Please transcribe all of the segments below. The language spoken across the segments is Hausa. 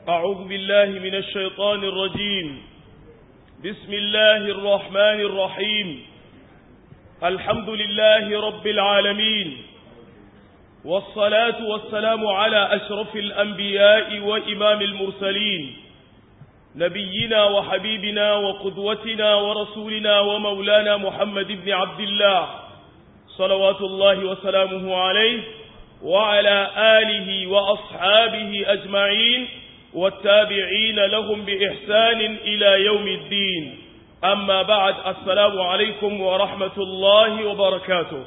أعوذ بالله من الشيطان الرجيم بسم الله الرحمن الرحيم الحمد لله رب العالمين والصلاة والسلام على أشرف الأنبياء وإمام المرسلين نبينا وحبيبنا وقدوتنا ورسولنا ومولانا محمد بن عبد الله صلوات الله وسلامه عليه وعلى آله وأصحابه أجمعين والتابعين لهم بإحسان إلى يوم الدين أما بعد السلام عليكم ورحمة الله وبركاته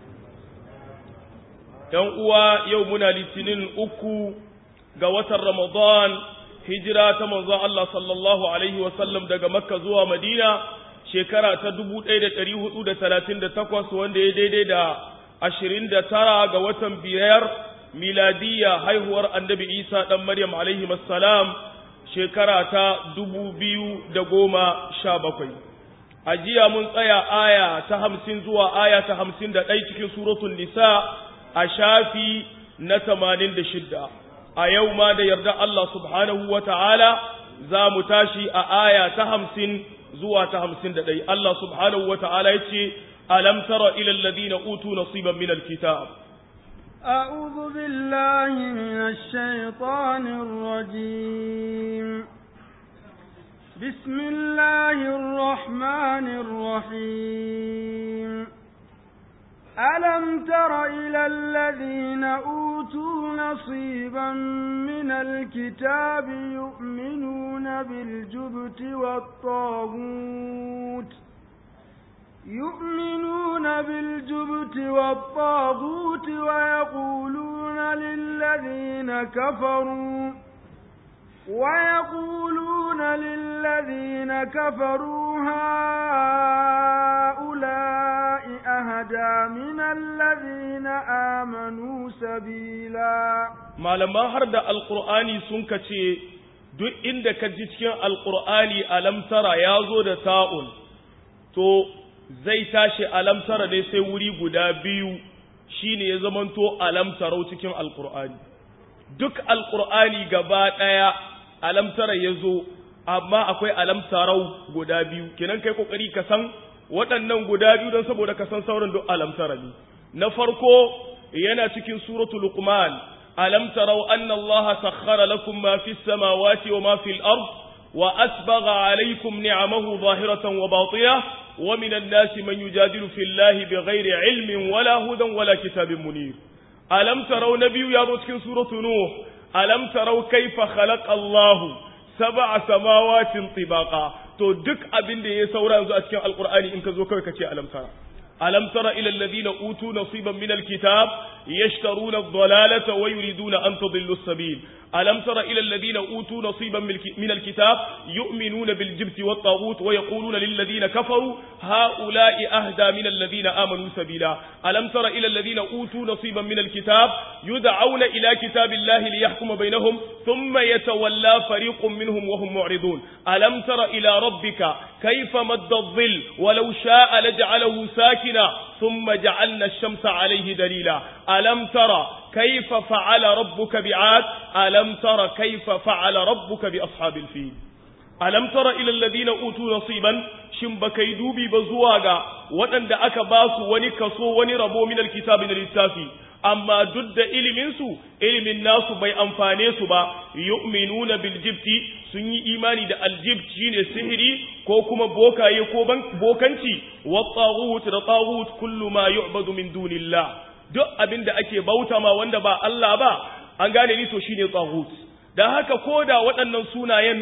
يوم يومنا لتنين أكو قوة رمضان هجرة منظى الله صلى الله عليه وسلم دقى مكة زوى مدينة shekara ta dubu ɗaya da ɗari hudu da talatin da takwas wanda ya daidai da ashirin da tara ga watan biyar miladiyya haihuwar annabi isa ɗan maryam alaihi salam shekara ta dubu biyu da goma sha bakwai a jiya mun tsaya aya ta hamsin zuwa aya ta hamsin da ɗai cikin suratun nisa a shafi na tamanin da shidda a yau ma da yarda Allah subhanahu wa ta'ala za mu tashi a aya ta hamsin zuwa ta hamsin da ɗai Allah subhanahu wa ta'ala ya ce alam tara ilal ladina utu nasiban min alkitab أعوذ بالله من الشيطان الرجيم بسم الله الرحمن الرحيم ألم تر إلى الذين أوتوا نصيبا من الكتاب يؤمنون بالجبت والطاغوت يؤمنون بالجبت والطاغوت ويقولون للذين كفروا ويقولون للذين كفروا هؤلاء أهدى من الذين آمنوا سبيلا malaman har da alkur'ani sun kace duk inda ka ji cikin alkur'ani alamtara ya zo da ta'un to zai tashi alamtara ne sai wuri guda biyu shine ya zamanto alamtarau cikin alkur'ani duk alkur'ani gaba ɗaya alamtara ya zo amma akwai alamtarau guda biyu kenan kai kokari ka san waɗannan guda biyu don saboda ka san sauran duk alamtara ne na farko yana cikin suratul luqman alam tarau anna allaha sakhkhara lakum ma fis samawati wa ma fil ard wa asbagha alaykum ni'amahu zahiratan wa batinah wa minan nasi man yujadilu fillahi bighairi ilmin wala hudan wala kitabin munir alam tarau nabiyu ya zo cikin suratul nuh alam tarau kaifa khalaqa allahu sab'a samawatin tibaqa to duk abin da ya saura yanzu a cikin alqur'ani in ka zo kawai kace alam tara alam tara ila alladhina utu nasiban min alkitab yashtaruna ad-dalalata wa yuriduna an tadillu as-sabil alam tara ila alladhina utu nasiban min alkitab yu'minuna bil jibti wat taghut wa yaquluna lil ladina kafaru haula'i ahda min alladhina amanu sabila alam tara ila alladhina utu nasiban min alkitab yud'auna ila kitabillahi liyahkuma bainahum thumma yatawalla fariqun minhum wa hum mu'ridun alam tara ila rabbika kayfa madda adh-dhill walau sha'a laj'alahu sakina ثم جعلنا الشمس عليه دليلا ألم ترى كيف فعل ربك بعاد ألم ترى كيف فعل ربك بأصحاب الفيل ألم ترى إلى الذين أوتوا نصيبا shin baka yi dubi ba zuwa ga waɗanda aka ba su wani kaso wani rabo min alkitabi na littafi amma duk da iliminsu ilimin nasu bai amfane su ba yu'minuna bil jibti sun yi imani da aljibt shine sihiri ko kuma bokaye ko bokanci wa taghut da taghut kullu ma yu'badu min dunillah duk abin da ake bauta ma wanda ba Allah ba an gane ni to shine taghut dan haka koda waɗannan sunayen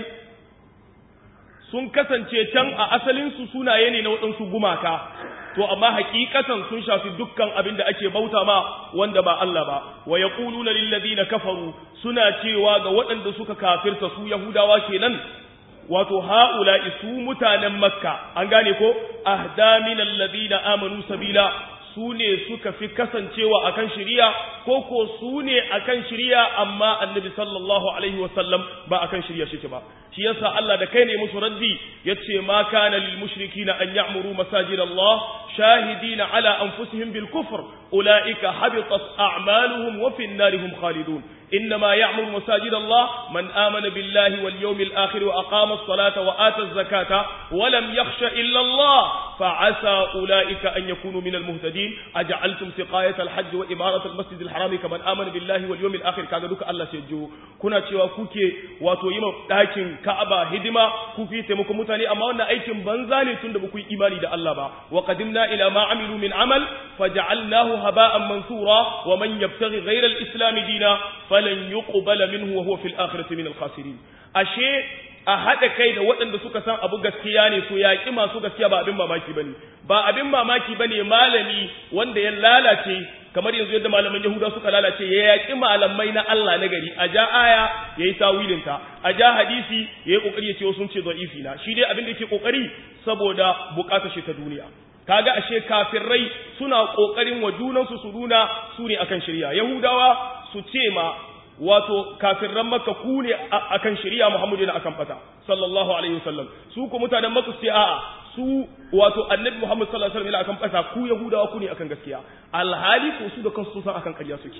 sun kasance can a asalinsu sunaye ne na waɗansu gumaka to amma hakikatan sun shafi dukkan abin da ake bauta ma wanda ba Allah ba wa yaquluna lil ladina kafaru suna cewa ga waɗanda suka kafirta su yahudawa kenan wato haula su mutanen makka an gane ko ahda min alladhina amanu sabila su ne suka fi kasancewa akan shari'a ko ko su ne akan shirya amma annabi sallallahu alaihi wasallam ba akan shirya shi ba shi yasa Allah da kai ne musu raddi yace ma kana lil mushrikina an ya'muru masajid Allah shahidina ala anfusihim bil kufr ulaika habitat a'maluhum wa fi an-narihum khalidun إنما يعمر مساجد الله من آمن بالله واليوم الآخر وأقام الصلاة وآتى الزكاة ولم يخش إلا الله فعسى أولئك أن يكونوا من المهتدين أجعلتم سقاية الحج وإمارة المسجد الحرام كمن آمن بالله واليوم الآخر كذا دوك الله سيجو كنا cewa kuke wato yi ɗakin Ka'aba hidima kuke taimako mutane amma wannan aikin banza ne tunda ba ku yi imani da Allah ba wa qadimna ila ma amilu min amal faj'alnahu haba'an mansura wa man yabtaghi ghayra al-islam dina falan yuqbala minhu wa huwa fil akhirati min al-khasirin ashe a haɗa kai da waɗanda suka san abu gaskiya ne su yaƙi masu gaskiya ba abin mamaki bane ba abin mamaki bane malami wanda ya lalace kamar yanzu yadda malaman Yahuda suka lalace ya yaƙi malamai na Allah na gari a ja aya yayi tawilin ta a ja hadisi yayi kokari ya ce sun ce da'ifi na shi dai abin da yake kokari saboda bukatar shi ta duniya kaga ashe kafirai suna kokarin wa junansu su nuna su ne akan shirya yahudawa su ce ma wato kafirran makka ku ne akan shari'a muhammadu ne akan fata sallallahu alaihi wasallam su ku mutanen makka su ce a'a su wato annabi muhammad sallallahu alaihi wasallam akan fata ku yahudawa ku ne akan gaskiya alhali ko su da kansu sun san akan ƙarya suke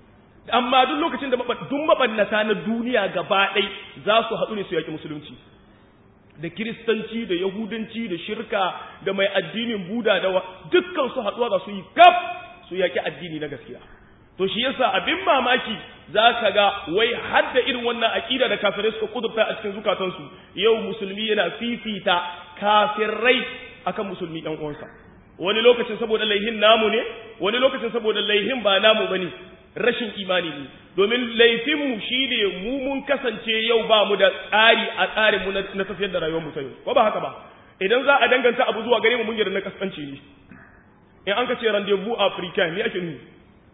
amma duk lokacin da duk mabannata na duniya gaba ɗai za su haɗu ne su yaƙi musulunci da kiristanci da yahudanci da shirka da mai addinin buda da dukkan su haɗuwa za su yi kaf su yaƙi addini na gaskiya to shi yasa abin mamaki za ka ga wai har da irin wannan aƙida da kafirai suka kudurta a cikin zukatansu yau musulmi yana fifita kafirai akan musulmi ɗan uwansa wani lokacin saboda laihin namu ne wani lokacin saboda laihin ba namu bane rashin imani ne domin laifinmu shi ne mu mun kasance yau ba mu da tsari a tsarinmu na tafiyar da rayuwar mu ta yau ko ba haka ba idan za a danganta abu zuwa gare mu mun yarda na kasance ne in an ka ce rendezvous africain me ake nufi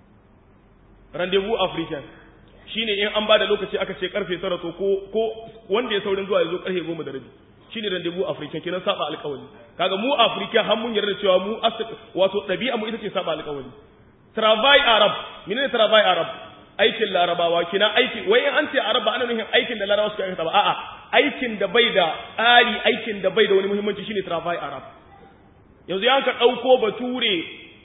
rendezvous africain shine in an bada lokaci aka ce karfe tara to ko ko wanda ya saurin zuwa ya zo karfe goma da rabi shine rendezvous africain kenan saba alƙawari kaga mu africain har mun yarda cewa mu wato ɗabi'a mu ita ce saba alƙawari travail arab menene travail arab aikin larabawa kina aiki wai an ce arab ba ana nufin aikin da larabawa suka aikata ba a'a aikin da bai da tsari aikin da bai da wani muhimmanci shine travail arab yanzu ya ka ɗauko bature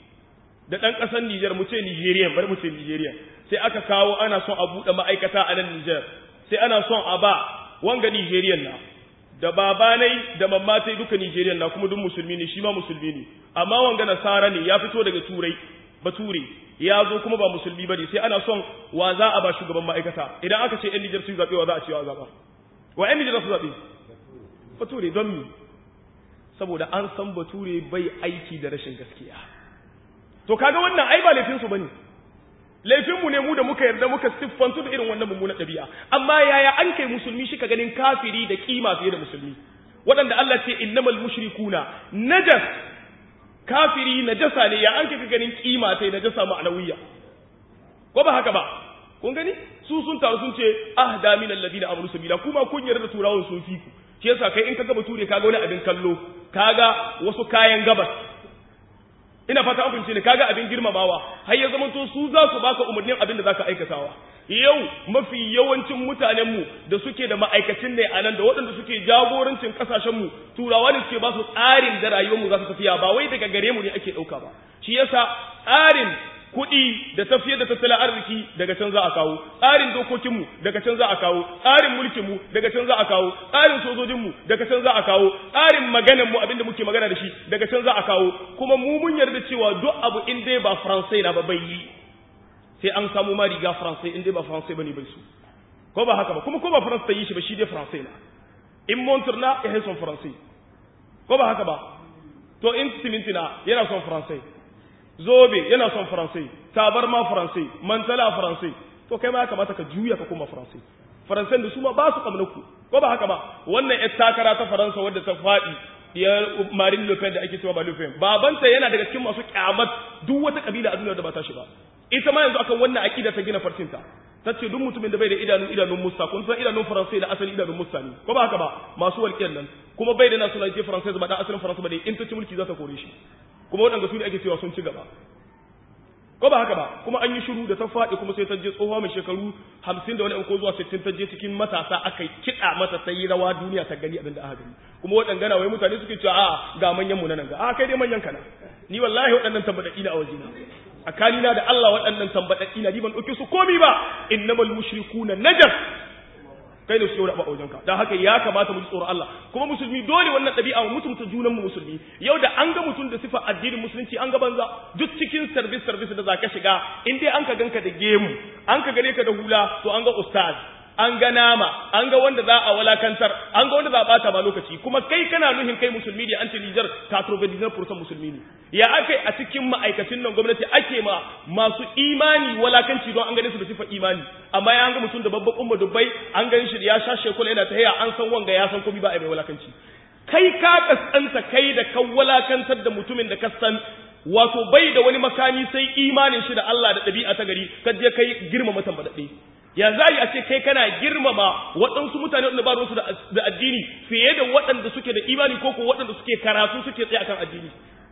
da ɗan ƙasar Nijar mu ce Nijeriya bari mu ce Nijeriya sai aka kawo ana son a buɗe ma'aikata a nan Nijar sai ana son a ba wanga Nijeriyan na da babanai da mammatai duka Nijeriyan na kuma duk musulmi ne shi ma musulmi ne amma wanga nasara ne ya fito daga turai bature ya zo kuma ba musulmi bane sai ana son wa za a ba shugaban ma'aikata idan aka ce yan Nijar su zaɓe wa za a ce wa zaɓa wa yan Nijar su zaɓe bature don mi saboda an san bature bai aiki da rashin gaskiya to kaga wannan ai ba laifin su bane laifin mu ne mu da muka yarda muka siffantu da irin wannan mummunan ɗabi'a amma yaya an kai musulmi shi ka ganin kafiri da kima fiye da musulmi waɗanda Allah ce innamal mushrikuna najas kafiri najasa ne ya an kai ganin kima sai najasa ma'anawiyya ko ba haka ba kun gani su sun taru sun ce ahda min alladina amanu sabila kuma kun yarda da turawan sun fi ku shi yasa kai in ka gaba ture kaga wani abin kallo kaga wasu kayan gabas ina fata an fahimce ne kaga abin girmamawa har ya zamanto su za su baka umarnin abin da zaka aikatawa yau mafi yawancin mutanen mu da suke da ma'aikacin ne a nan da waɗanda suke jagorancin kasashen mu turawa ne suke ba su tsarin da rayuwar mu za su tafiya ba wai daga gare mu ne ake ɗauka ba shi yasa tsarin kuɗi da tafiyar da tattalin arziki daga can za a kawo tsarin dokokinmu daga can za a kawo tsarin mulkinmu daga can za a kawo tsarin sojojinmu daga can za a kawo tsarin maganarmu abinda muke magana da shi daga can za a kawo kuma mu mun yarda cewa duk abu in dai ba faransai na ba bai yi sai an samu ma riga faransai in dai ba faransai bane bai su ko ba haka ba kuma ko ba faransa ta yi shi ba shi dai faransai na in montur na ya son faransai ko ba haka ba to in siminti na yana son faransai zobe yana son faransai tabar ma faransai mantala faransai to kai ma ya kamata ka juya ka koma faransai faransan da su ma ba su ku ko ba haka ba wannan yar takara ta faransa wadda ta faɗi ya marin le pen da ake cewa ba le pen babanta yana daga cikin masu kyamat duk wata kabila a duniya da ba ta shi ba ita ma yanzu akan wannan akida ta gina farcinta ta ce duk mutumin da bai da idanun idanun musta kun san idanun faransai da asali idanun musta ne ko ba haka ba masu walƙiyar nan kuma bai da nationality faransai ba da asalin faransa ba ne in ta ci mulki za ta kore shi kuma waɗanda su ne ake cewa sun ci gaba ko ba haka ba kuma an yi shiru da ta faɗi kuma sai ta je tsohuwa mai shekaru hamsin da wani ko zuwa sittin ta je cikin matasa aka kiɗa mata ta yi rawa duniya ta gani abin da aka gani kuma waɗangana wai mutane suke cewa a ga manyan mu na nan ga a kai dai manyan kana ni wallahi waɗannan tambaɗaɗɗi na a wajena tsakanina da Allah waɗannan tambaɗaɗɗi na ni ban ɗauke su komi ba innamal mushrikuna najas kai ne su yau da a wajenka don haka ya kamata mu ji tsoron Allah kuma musulmi dole wannan ɗabi'a mu mutunta junan mu musulmi yau da an ga mutum da sifa addinin musulunci an ga banza duk cikin service service da zaka shiga in dai an ka ganka da gemu an ka gane ka da hula to an ga ustaz an ga nama an ga wanda za a walakantar an ga wanda za a bata ba lokaci kuma kai kana nuhin kai musulmi ne an ce Niger 99% musulmi ne ya akai a cikin ma'aikacin nan gwamnati ake ma masu imani walakanci don an gane su da sifar imani amma ya an ga mutum da babban umma dubbai an gani shi da ya sha shekula yana ta haya an san wanga ya san komai ba a mai walakanci kai ka kaskanta kai da kan walakantar da mutumin da ka san wato bai da wani makami sai imanin shi da Allah da ɗabi'a ta gari ka je kai girmama tambadaɗe ya za a ce kai kana girmama waɗansu mutane waɗanda ba su da addini fiye da waɗanda suke da imani ko ko waɗanda suke karatu suke tsaye akan addini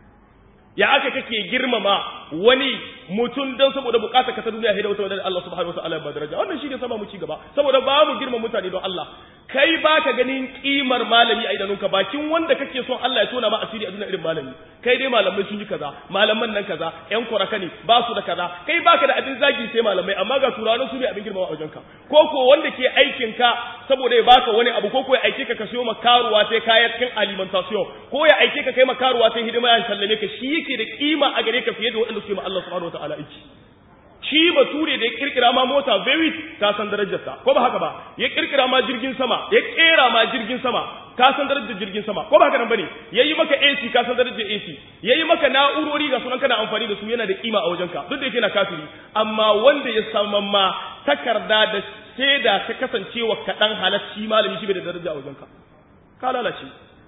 ya aka kake girmama wani mutum don saboda bukata ka ta duniya da wata wadda Allah subhanahu wa ta'ala ba daraja wannan shi ne sama mu ci gaba saboda ba mu girma mutane don Allah kai baka ganin kimar malami a idanunka bakin wanda kake son Allah ya tona ma asiri a duniya irin malami kai dai malamai sun yi kaza malaman nan kaza yan kuraka ne ba su da kaza kai baka da abin zagi sai malamai amma ga turanin su ne abin girma a wajenka ko ko wanda ke aikin ka saboda ya baka wani abu ko ko ya aike ka ka siyo makaruwa sai kayan cikin alimentation ko ya aike ka kai makaruwa sai hidima ya sallame ka shi yake da kima a gare ka fiye da waɗanda suke ma Allah subhanahu wataala aiki shi bature da ya kirkira ma mota very ta san darajarsa ko ba haka ba ya kirkira ma jirgin sama ya kera ma jirgin sama ka san darajar jirgin sama ko ba haka nan bane yayi maka AC ka san darajar AC yayi maka na'urori ga sunan kana amfani da su yana da kima a wajenka duk da yake na kafiri amma wanda ya saman ma takarda da shaida ta kasancewa kaɗan halacci malami shi bai da daraja a wajenka ka lalace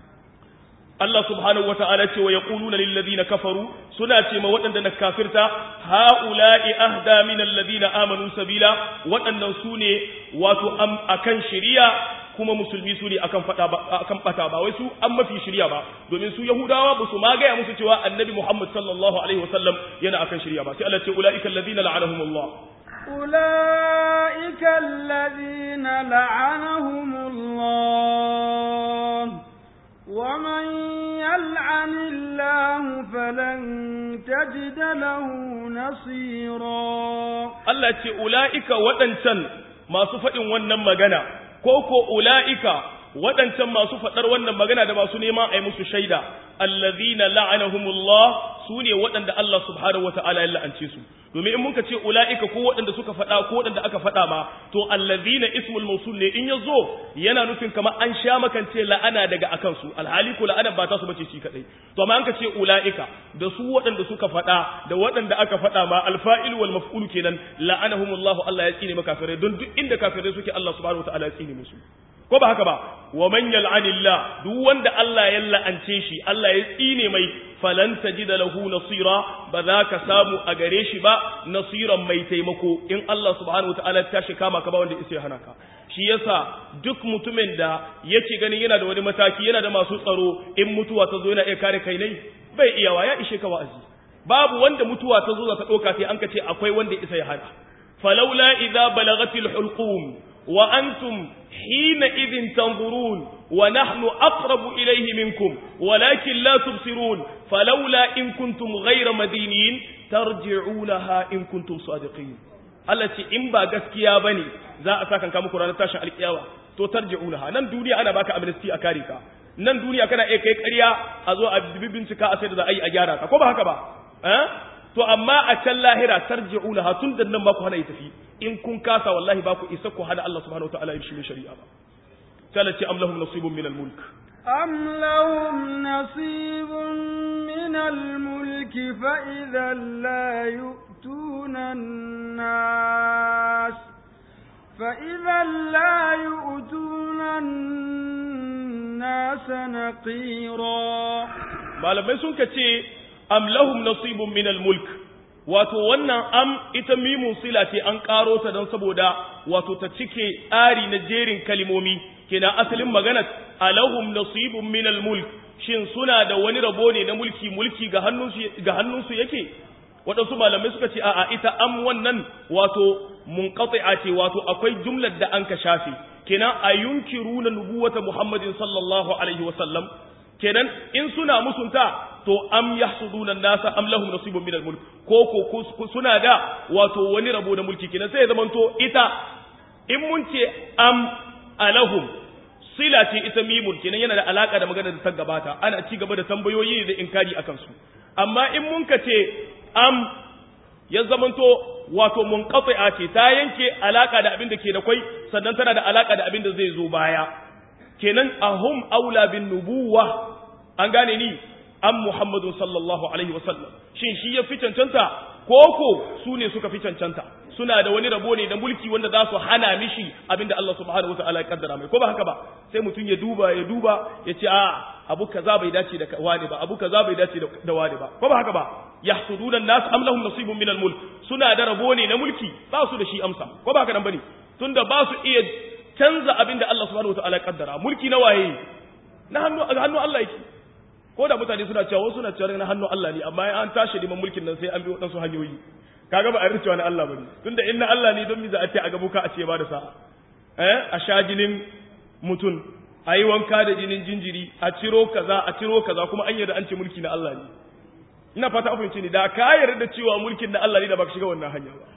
Allah subhanahu wata'ala ce wa yaquluna lil ladina kafaru suna ce ma waɗanda na kafirta haula'i ahda min alladhina amanu sabila waɗannan su ne wato am akan shari'a kuma musulmi su ne akan fada ba akan bata ba wai su an mafi shari'a ba domin su yahudawa ba su magaya musu cewa annabi Muhammad sallallahu alaihi wasallam yana akan shari'a ba sai Allah ce ulaika alladhina la'anahumullah أولئك الذين لعنهم الله ومن يلعن الله فلن تجد له نصيرا Allah ce ula'ika waɗancan masu faɗin wannan magana ko ko ula'ika waɗancan masu faɗar wannan magana da masu neman a yi musu shaida allazina la'anahumullah su ne waɗanda Allah subhanahu wa ta'ala ya la'ance su domin in muka ce ula'ika ko waɗanda suka faɗa ko waɗanda aka faɗa ma to allazina ismul mawsul ne in ya zo yana nufin kamar an sha makance la'ana daga akan su alhali ko la'ana ba ta su bace shi kadai to amma an ka ce ula'ika da su waɗanda suka faɗa da waɗanda aka faɗa ma alfa'il wal maf'ul kenan la'anahumullahu Allah ya tsine maka kafirai don duk inda kafirai suke Allah subhanahu wa ta'ala ya tsine musu ko ba haka ba wa man yal'anillah duk wanda Allah ya la'ance shi Allah ya tsine mai falan tajida lahu nasira ba za ka samu a gare shi ba nasiran mai taimako in Allah subhanahu wataala ta shi kama ka ba wanda isa hana ka shi yasa duk mutumin da yake ganin yana da wani mataki yana da masu tsaro in mutuwa ta zo yana iya kare kai ne bai iyawa ya ishe ka wa'azi babu wanda mutuwa ta zo za ta ɗauka sai an ka ce akwai wanda isa ya hana falaula idza balagatil hulqum wa antum حينئذ تنظرون ونحن أقرب إليه منكم ولكن لا تبصرون فلولا إن كنتم غير مدينين ترجعونها إن كنتم صادقين التي إن با gaskiya bane za a saka muku ranar tashin alkiyawa to tarji'unaha nan duniya ana baka amnesty a kare ka nan duniya kana iya kai ƙarya a zo a bincika a sai da za a yi a gyara ka ko ba haka ba eh to amma a can lahira tarji'unaha tun da nan ba ku hana tafi in kun kasa wallahi ba ku isa ku hana Allah subhanahu wataala ya shirye shari'a ba talati am lahum nasibun min al-mulk am lahum nasibun min al-mulk fa idha la yu'tuna an-nas fa idha la yu'tuna an-nas naqira malamai sun kace am lahum nasibun min al-mulk wato wannan am ita mimun sila ce an karo ta don saboda wato ta cike tsari na jerin kalimomi kina asalin magana alahum nasibun min mulk shin suna da wani rabo ne na mulki mulki ga hannunsu ga hannunsu yake waɗansu malamai suka ce a'a ita am wannan wato munqati'a ce wato akwai jumlar da an ka shafe kenan ayunkiruna nubuwata Muhammadin sallallahu alaihi wa sallam kenan in suna musunta to am yahsuduna nasa am lahum nasibun min al-mulk ko ko suna da wato wani rabo da mulki kenan sai ya zamanto ita in mun ce am alahum sila ce ita mimun kenan yana da alaka da magana da ta gabata ana ci gaba da tambayoyi da inkari akan su amma in mun ka ce am ya zamanto wato munqati'a ce ta yanke alaka da abin da ke da kwai sannan tana da alaka da abin da zai zo baya kenan ahum aula bin nubuwa an gane ni am muhammadun sallallahu alaihi wasallam shin shi ya fi cancanta koko su ne suka fi cancanta suna da wani rabo ne da mulki wanda za su hana mishi abinda Allah subhanahu wataala ya kaddara mai ko ba haka ba sai mutum ya duba ya duba ya ce a abu kaza bai dace da wani ba abu kaza bai dace da wani ba ko ba haka ba yahsuduna nas am lahum nasibun min al-mulk suna da rabo ne na mulki ba su da shi amsa ko ba haka nan bane tunda ba su iya canza abinda Allah subhanahu wataala ya kaddara mulki na waye na hannu hannu Allah yake ko da mutane suna cewa suna cewa na hannun Allah ne amma an tashi neman mulkin nan sai an bi waɗansu hanyoyi kaga ba a rinci wani Allah bane tunda in na Allah ne don mi za a ce a gabuka a ce ba da sa'a eh a sha jinin mutum a yi wanka da jinin jinjiri a ciro kaza a ciro kaza kuma an yarda an ce mulki na Allah ne ina fata a fahimci ne da ka yarda cewa mulkin na Allah ne da baka shiga wannan hanya ba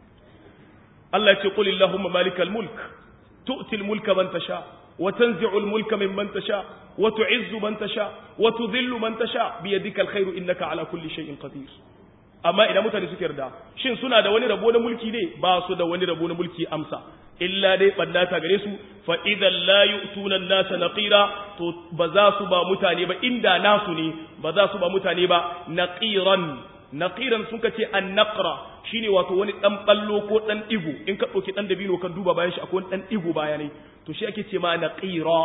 Allah ya ce qul illahumma malikal mulk tu'til mulka man tasha wa tanzi'ul mulka mimman tasha wa tu'izzu man tasha wa tudhillu man tasha bi yadika alkhairu innaka ala kulli shay'in qadir amma idan mutane suke yarda shin suna da wani rabo na mulki ne ba su da wani rabo na mulki amsa illa dai ɓannata gare su fa idan la yu'tuna an-nasa naqira to ba za su ba mutane ba inda nasu ne ba za su ba mutane ba naqiran naqiran suka ce an-naqra shine wato wani dan ballo ko dan digo in ka dauki dan dabino kan duba bayan shi akwai wani dan digo bayanai to shi ake ce ma naqira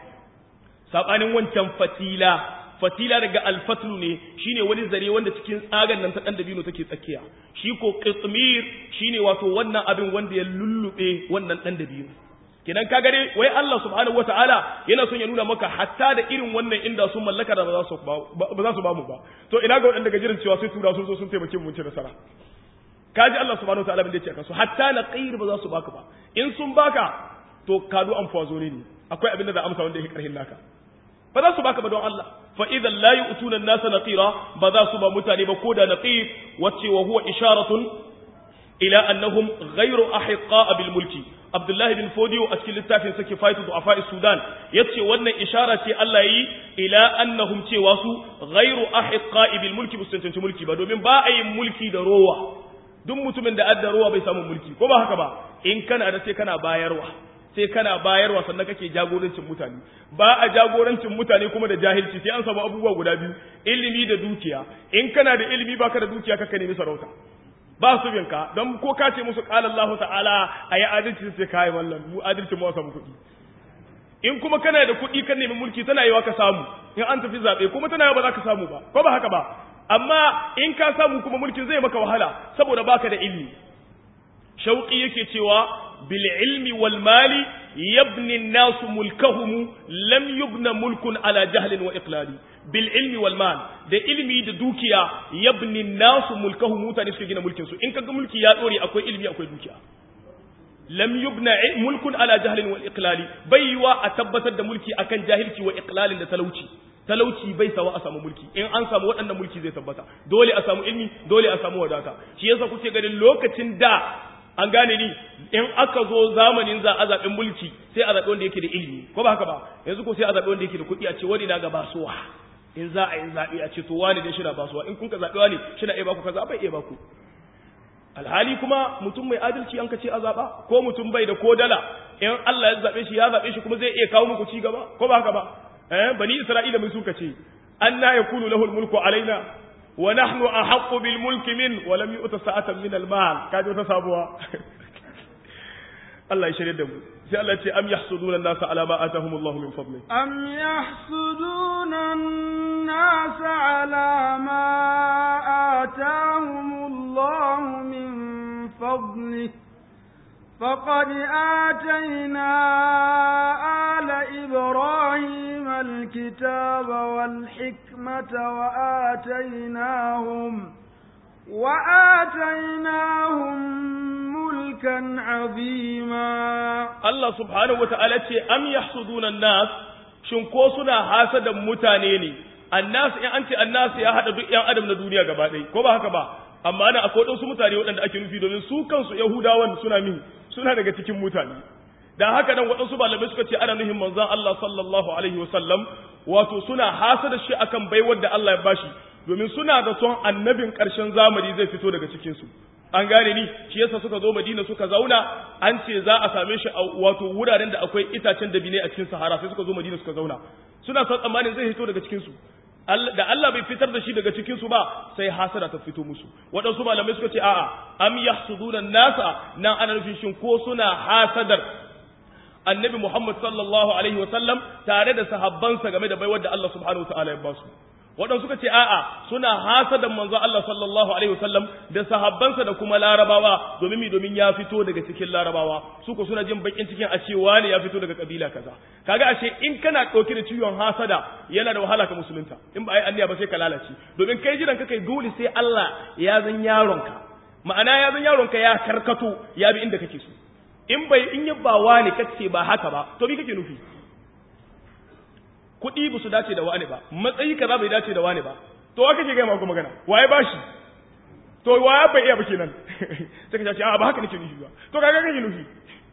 sabanin wancan fatila fatila daga alfatlu ne shine wani zare wanda cikin tsagan nan ta dan dabino take tsakiya shi ko qitmir shine wato wannan abin wanda ya lullube wannan dan dabino kidan ka gare wai Allah subhanahu wataala yana son ya nuna maka hatta da irin wannan inda sun mallaka da ba za su ba za su ba mu ba to ina ga wadanda gajirin cewa sai tura sun zo sun taimake mu ci nasara kaji Allah subhanahu wataala bin da yake kansu hatta na qair ba za su baka ba in sun baka to kadu an fazo ne akwai abin da za amsa wanda yake karhin naka ba za su baka ba don Allah fa idan la yu'tuna an-nasa naqira ba za su ba mutane ba koda naqir wacce wa huwa isharatun ila annahum ghayru ahiqqa bil mulki Abdullahi bin Fodiyo a cikin littafin sa Kifayatu Du'afa Sudan yace wannan ishara ce Allah yi ila annahum cewa su ghayru ahiqqa bil mulki mustantanci mulki ba domin ba a yin mulki da rowa duk mutumin da adda rowa bai samu mulki ko ba haka ba in kana da sai kana bayarwa sai kana bayarwa sannan kake jagorancin mutane ba a jagorancin mutane kuma da jahilci sai an samu abubuwa guda biyu ilimi da dukiya in kana da ilimi baka da dukiya kaka nemi sarauta ba su binka don ko ka ce musu qala Allahu ta'ala ayi adalci sai kai wallan mu adalci mu samu kuɗi in kuma kana da kuɗi kan nemi mulki tana yiwa ka samu in an tafi zabe kuma tana yiwa ba za ka samu ba ko ba haka ba amma in ka samu kuma mulkin zai maka wahala saboda baka da ilimi shauƙi yake cewa bil ilmi wal mali yabni nasu mulkahum lam yubna mulkun ala jahlin wa iqlali bil ilmi wal mal da ilmi da dukiya yabni nasu mulkahum mutane suke gina mulkin su in kaga mulki ya dore akwai ilmi akwai dukiya lam yubna mulkun ala jahlin wa iqlali baiwa a tabbatar da mulki akan jahilci wa iqlalin da talauci talauci bai sawa a samu mulki in an samu waɗannan mulki zai tabbata dole a samu ilmi dole a samu wadata shi yasa kuke ganin lokacin da an gane ni in aka zo zamanin za a zaɓin mulki sai a zaɓi wanda yake da ilimi ko ba haka ba yanzu ko sai a zaɓi wanda yake da kuɗi a ce wani na ga basuwa in za a yi zaɓe a ce to wani dai shina basuwa in kun ka zaɓi wani shina iya baku kaza bai iya baku alhali kuma mutum mai adalci an ka ce a zaɓa ko mutum bai da ko dala in Allah ya zaɓe shi ya zaɓe shi kuma zai iya kawo muku ci gaba ko ba haka ba eh bani Isra'ila mai suka ce anna yakunu lahu mulku alaina wa nahnu ahaqqu bil mulki min wa lam yu'ta sa'atan min al mal kaje wata sabuwa Allah ya shirye da mu sai Allah ya ce am yahsuduna an-nasa ala ma atahum Allah min fadli am yahsuduna an-nasa ala ma atahum Allah min fadli فقد آتينا آل إبراهيم الكتاب والحكمة وآتيناهم وآتيناهم ملكا عظيما Allah subhanahu wata'ala ce am yahsuduna an-nas shin ko suna hasadan mutane ne annas in an ce annas ya hada duk yan adam na duniya gaba ɗaya ko ba haka ba amma ana akwai wasu mutane waɗanda ake nufi domin su kansu yahudawan suna min suna daga cikin mutane dan haka nan waɗansu malamai suka ce ana nuhin manzon Allah sallallahu alaihi wasallam wato suna hasada shi akan baiwar da Allah ya bashi domin suna da son annabin ƙarshen zamani zai fito daga cikin su an gane ni shi yasa suka zo Madina suka zauna an ce za a same shi a wato wuraren da akwai itacen dabine a cikin Sahara sai suka zo Madina suka zauna suna son tsammanin zai fito daga cikin su da Allah bai fitar da shi daga cikin su ba sai hasada ta fito musu waɗansu malamai suka ce a'a am yahsuduna nasa nan ana nufin shin ko suna hasadar annabi Muhammad sallallahu alaihi wa sallam tare da sahabbansa game da baiwar da Allah subhanahu wa ta'ala ya ba su waɗansu suka ce a'a suna hasadan manzo Allah sallallahu alaihi wasallam da sahabbansa da kuma larabawa domin mi domin ya fito daga cikin larabawa su ko suna jin bakin cikin a cewa ne ya fito daga kabila kaza kaga ashe in kana ɗauke da ciwon hasada yana da wahala ka musulunta in ba ai anniya ba sai ka lalace domin kai jiran ka kai dole sai Allah ya zan yaronka ma'ana ya zan yaronka ya karkato ya bi inda kake so in bai in yabbawa ne kace ba haka ba to bi kake nufi kuɗi ba su dace da wani ba matsayi kaza bai dace da wani ba to wa kake gaya ma magana waye ba shi to waye bai iya ba kenan sai ka ce a ba haka nake nufi ba to kaga kake nufi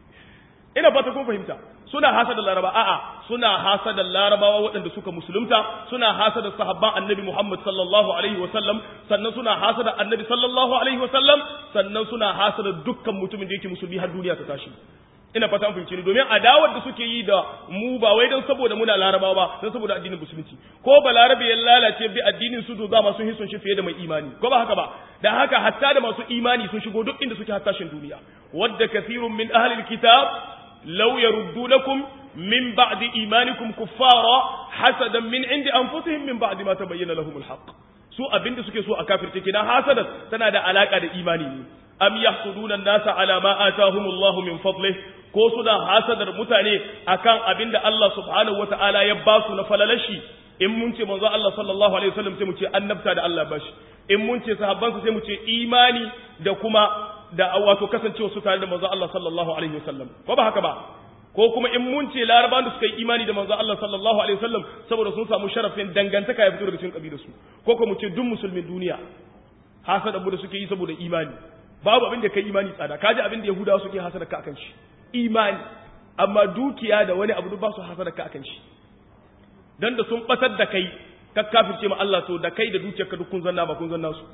ina fata kun fahimta suna hasada laraba a'a suna hasada larabawa waɗanda suka musulunta suna hasada sahabban annabi Muhammad sallallahu alaihi wasallam sannan suna hasada annabi sallallahu alaihi wasallam sannan suna hasada dukkan mutumin da yake musulmi har duniya ta tashi ina fata an fahimci ni domin adawar da suke yi da mu ba wai don saboda muna larabawa ba don saboda addinin musulunci ko ba larabe ya lalace bi addinin su za masu hisun shi fiye da mai imani ko ba haka ba da haka hatta da masu imani sun shigo duk inda suke hattashin duniya wadda kathirun min ahli alkitab law yaruddunakum min ba'di imanikum kuffara hasadan min indi anfusihim min ba'di ma tabayyana lahum alhaq su abinda suke so a kafirce kenan hasadan tana da alaka da imani ne am yahsuduna an-nasa ala ma atahumullahu min fadlihi ko suna hasadar mutane akan abin da Allah subhanahu wata'ala ya ba su na falalashi in mun ce manzo Allah sallallahu alaihi wasallam sai mu ce annabta da Allah bashi in mun ce sahabban sai mu ce imani da kuma da wato kasancewa su tare da manzo Allah sallallahu alaihi wasallam ko ba haka ba ko kuma in mun ce larabawan da suka yi imani da manzo Allah sallallahu alaihi wasallam saboda sun samu sharafin dangantaka ya fito daga cikin kabilar su ko kuma mu ce duk musulmin duniya hasada da suke yi saboda imani babu abin da kai imani tsada kaji abin da yahudawa suke hasada ka akan shi imani amma dukiya da wani abu duk ba su hasada ka akan shi dan da sun batar da kai ka kafirce ma Allah to da kai da dukiyarka duk kun zanna ba kun zanna su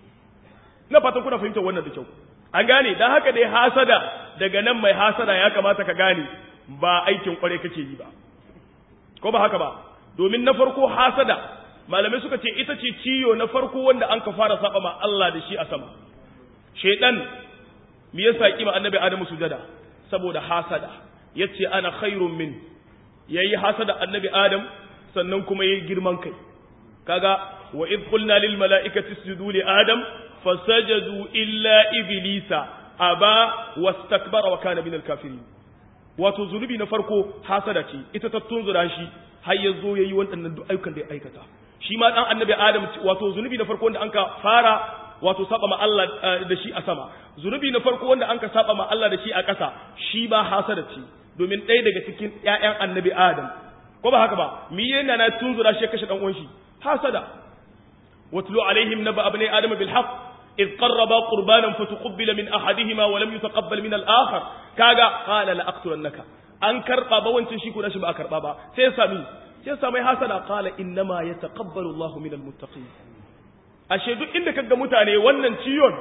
na fatan kuna fahimtar wannan da kyau an gane dan haka dai hasada daga nan mai hasada ya kamata ka gane ba aikin kware kake yi ba ko ba haka ba domin na farko hasada malamai suka ce ita ce ciyo na farko wanda an ka fara saba ma Allah da shi a sama shaidan me yasa kima annabi adamu sujada saboda hasada yace ana khairun min yayi hasada annabi adam sannan kuma yayi girman kai kaga wa id qulna lil malaikati isjudu li adam fasajadu illa iblisa aba wastakbara wa kana min al kafirin wato zunubi na farko hasada ce ita ta tunzura shi har ya zo yayi waɗannan duk ayyukan da ya aikata shi ma dan annabi adam wato zunubi na farko wanda anka fara wato saba ma Allah da shi a sama zunubi na farko wanda anka saba ma Allah da shi a ƙasa shi ba hasada ce domin ɗaya daga cikin ƴaƴan annabi Adam ko ba haka ba mi yana na tunzura shi kashe dan uwan shi hasada watlu alaihim naba abnai adam bil haqq إذ قربا قربانا فتقبل من أحدهما ولم يتقبل من الآخر كاغا قال لأقتلنك أن كربا بوانتن شيكو نشي با كربا با سيسامي سيسامي حسنا قال إنما يتقبل الله من المتقين ashe duk inda kaga mutane wannan ciyon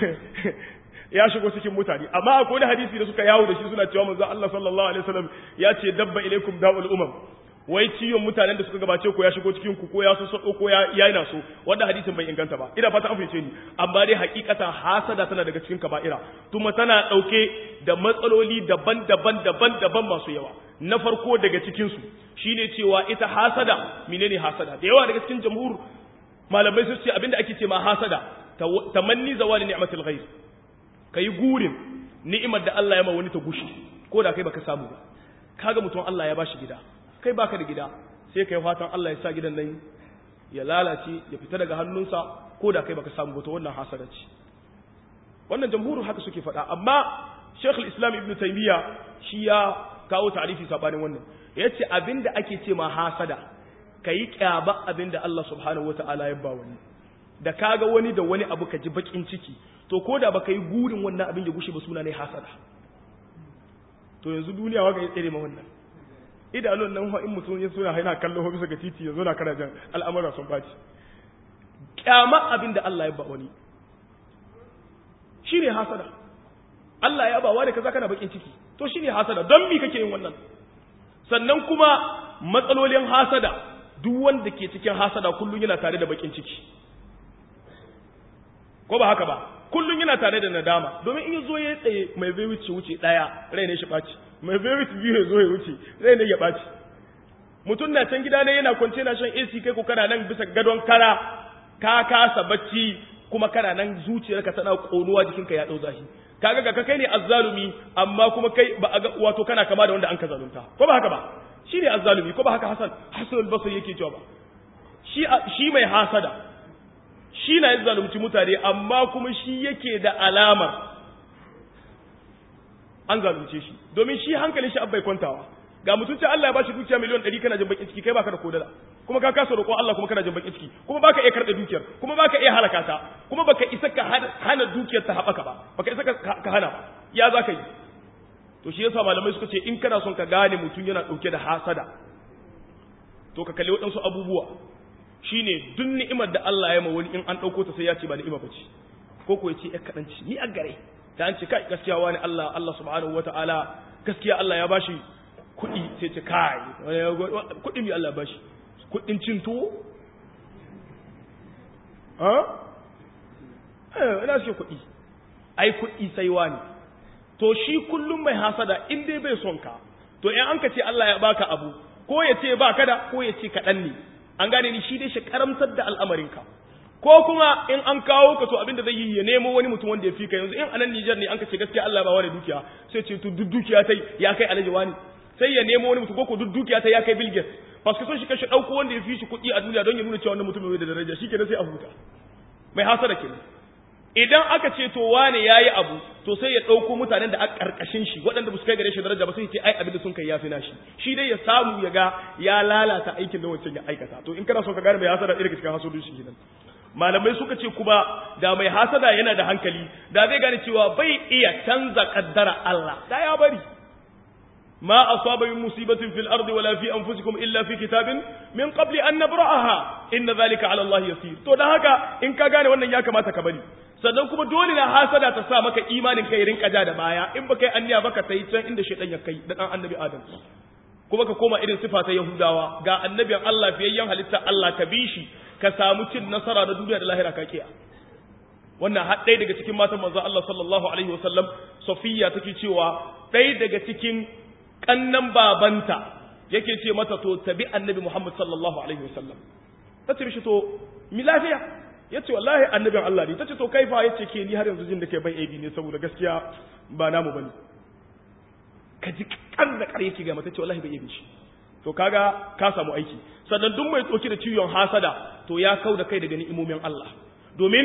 ya shigo cikin mutane amma akwai wani hadisi da suka yawo da shi suna cewa manzo Allah sallallahu alaihi wasallam ya ce dabba ilaikum da'ul umam wai ciyon mutanen da suka gabace ko ya shigo cikin ku ko ya so ko ya yana so wanda hadisin bai inganta ba ina fata an fice ni amma dai hakikatan hasada tana daga cikin kaba'ira kuma tana dauke da matsaloli daban-daban daban-daban masu yawa na farko daga cikin su shine cewa ita hasada menene hasada da yawa daga cikin jamhur malamai sun ce abinda ake ce ma hasada tamanni zawali ni'matul ghair kai gurin ni'imar da Allah ya ma wani ta gushi ko da kai baka samu ba kaga mutum Allah ya bashi gida kai baka da gida sai kai fatan Allah ya sa gidan nan ya lalace ya fita daga hannunsa ko da kai baka samu ba to wannan hasada ce wannan jamhurin haka suke faɗa amma Sheikh al-Islam Ibn Taymiyyah shi ya kawo ta'rifi sabanin wannan yace abinda ake ce ma hasada kayi kyaba abinda Allah subhanahu wata'ala ya ba wani da kaga wani da wani abu ka ji bakin ciki to ko da baka yi gurin wannan abin ya gushe ba suna ne hasada to yanzu duniya waka ya tsere ma wannan idanun nan in mutum ya suna haina kallon bisa ga titi yanzu na kana jan al'amura sun baci kyama abin da Allah ya ba wani shine hasada Allah ya ba wani kaza kana bakin ciki to shine hasada don me kake yin wannan sannan kuma matsalolin hasada duk wanda ke cikin hasada kullun yana tare da bakin ciki ko ba haka ba kullun yana tare da nadama domin in yazo ya tsaye mai zai wuce wuce daya rai ne shi baci mai zai wuce biyu ya zo ya wuce rai ne ya baci mutum na can gida ne yana kwance na shan AC kai ko kana nan bisa gadon kara ka kasa bacci kuma kana nan zuciyarka tana konuwa jikinka ya dau zafi kaga ga kai ne azzalumi amma kuma kai ba ga wato kana kama da wanda an ka zalunta ko ba haka ba shi ne azzalumi ko ba haka Hassan Hassan al-Basri yake cewa ba shi shi mai hasada shi na yin zalunci mutane amma kuma shi yake da alamar an zalunce shi domin shi hankalin shi abbai kwantawa ga mutunci Allah ya bashi dukiya miliyan 100 kana jin bakin ciki kai baka da kodala kuma ka kasa roƙon Allah kuma kana jin bakin ciki kuma baka iya karɓe dukiyar kuma baka iya halaka ta kuma baka isa ka hana dukiyar ta haɓaka ba baka isa ka hana ba ya za ka yi to shi yasa malamai suka ce in kana son ka gane mutum yana ɗauke da hasada to ka kalli waɗansu abubuwa shine duk ni'imar da Allah ya ma wani in an ɗauko ta sai ya ce ba ni'ima ba ce ko ko ya ce ƴar kaɗan ce ni a gare ta an ce kai gaskiya wani Allah Allah subhanahu wata'ala gaskiya Allah ya bashi kuɗi sai ce kai kuɗi mai Allah ya bashi kuɗin cin tuwo ha eh ina ce kuɗi ai kuɗi sai wani to shi kullum mai hasada in dai bai son ka to in an ka ce Allah ya baka abu ko ya ce ba kada ko ya ce kaɗan ne an gane ni shi dai shi karamtar da al'amarinka ko kuma in an kawo ka to abin da zai yi ya nemo wani mutum wanda ya fi ka yanzu in anan Nijar ne an ka ce gaskiya Allah ba wani dukiya sai ce to duk dukiya tai ya kai alaji wani sai ya nemo wani mutum ko duk dukiya tai ya kai Bill Gates paske son shi kashe dauko wanda ya fi shi kuɗi a duniya don ya nuna cewa wannan mutum mai da daraja shi kenan sai a huta mai hasada kenan idan aka ce to wane yayi abu to sai ya dauko mutanen da aka karkashin shi waɗanda ba su kai gare shi daraja ba sai ya ce ai abin da sun kai yafi nashi shi dai ya samu ya ga ya lalata aikin da wancan ya aikata to in kana son ka gane mai hasada irin cikin hasudun shi kenan malamai suka ce kuma da mai hasada yana da hankali da zai gane cewa bai iya canza kaddara Allah da ya bari ma asaba min musibatin fil ardi wala fi anfusikum illa fi kitabin min qabli an nabra'aha inna dhalika ala Allah yasir to dan haka in ka gane wannan ya kamata ka bari sannan kuma dole na hasada ta sa maka imanin kai rinka ja da baya in baka yi anniya baka sai can inda shaytan ya kai da dan annabi adam kuma ka koma irin sifa ta yahudawa ga annabin Allah fiyayyen halitta Allah ka bi shi ka samu cin nasara da duniya da lahira ka kiya wannan har ɗaya daga cikin matan manzo Allah sallallahu alaihi wasallam Safiya take cewa ɗaya daga cikin kannan babanta yake ce mata to tabi annabi Muhammad sallallahu alaihi wasallam tace mishi to mi lafiya yace wallahi annabin Allah ne tace to kaifa yace ke ni har yanzu jin da kai ban aibi ne saboda gaskiya ba namu bane ka ji kan da kare yake ga mata ce wallahi bai aibi shi to kaga ka samu aiki sannan duk mai tsoki da ciwon hasada to ya kau da kai daga ni'imomin Allah domin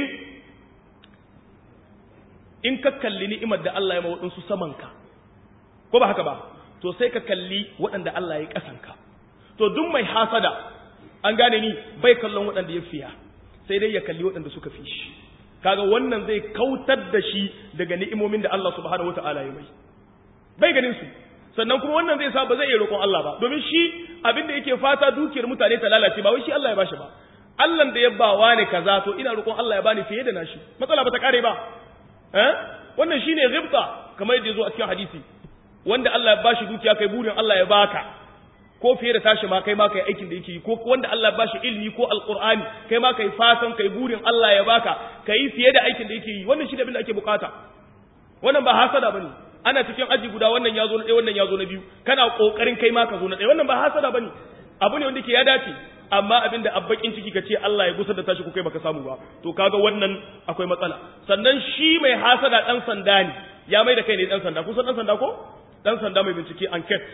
in ka kalli ni'imar da Allah ya ma waɗansu samanka ko ba haka ba to sai ka kalli waɗanda Allah ya ƙasanka to duk mai hasada an gane ni bai kallon waɗanda ya fiya sai dai ya kalli waɗanda suka fi shi kaga wannan zai kautar da shi daga ni'imomin da Allah subhanahu wata'ala ya mai bai ganin su sannan kuma wannan zai sa ba zai iya roƙon Allah ba domin shi abin da yake fata dukiyar mutane ta lalace ba wai shi Allah ya bashi ba Allah da ya ba wani kaza to ina roƙon Allah ya bani fiye da nashi matsala ba ta kare ba eh wannan shine ghibta kamar yadda yazo a cikin hadisi wanda Allah ya bashi dukiya kai burin Allah ya baka ko fiye da tashi ma kai ma kai aikin da yake yi ko wanda Allah ya bashi ilmi ko alqur'ani kai ma kai fatan kai burin Allah ya baka kai fiye da aikin da yake yi wannan shi da abin da ake bukata wannan ba hasada bane ana cikin aji guda wannan yazo na ɗaya wannan yazo na biyu kana kokarin kai ma ka zo na ɗaya wannan ba hasada bane abu ne wanda ke ya dace amma abin da abbakin ciki ka ce Allah ya gusar da tashi ko kai baka samu ba to kaga wannan akwai matsala sannan shi mai hasada dan sanda ne ya mai da kai ne dan sanda kusan dan sanda ko dan sanda mai bincike enquete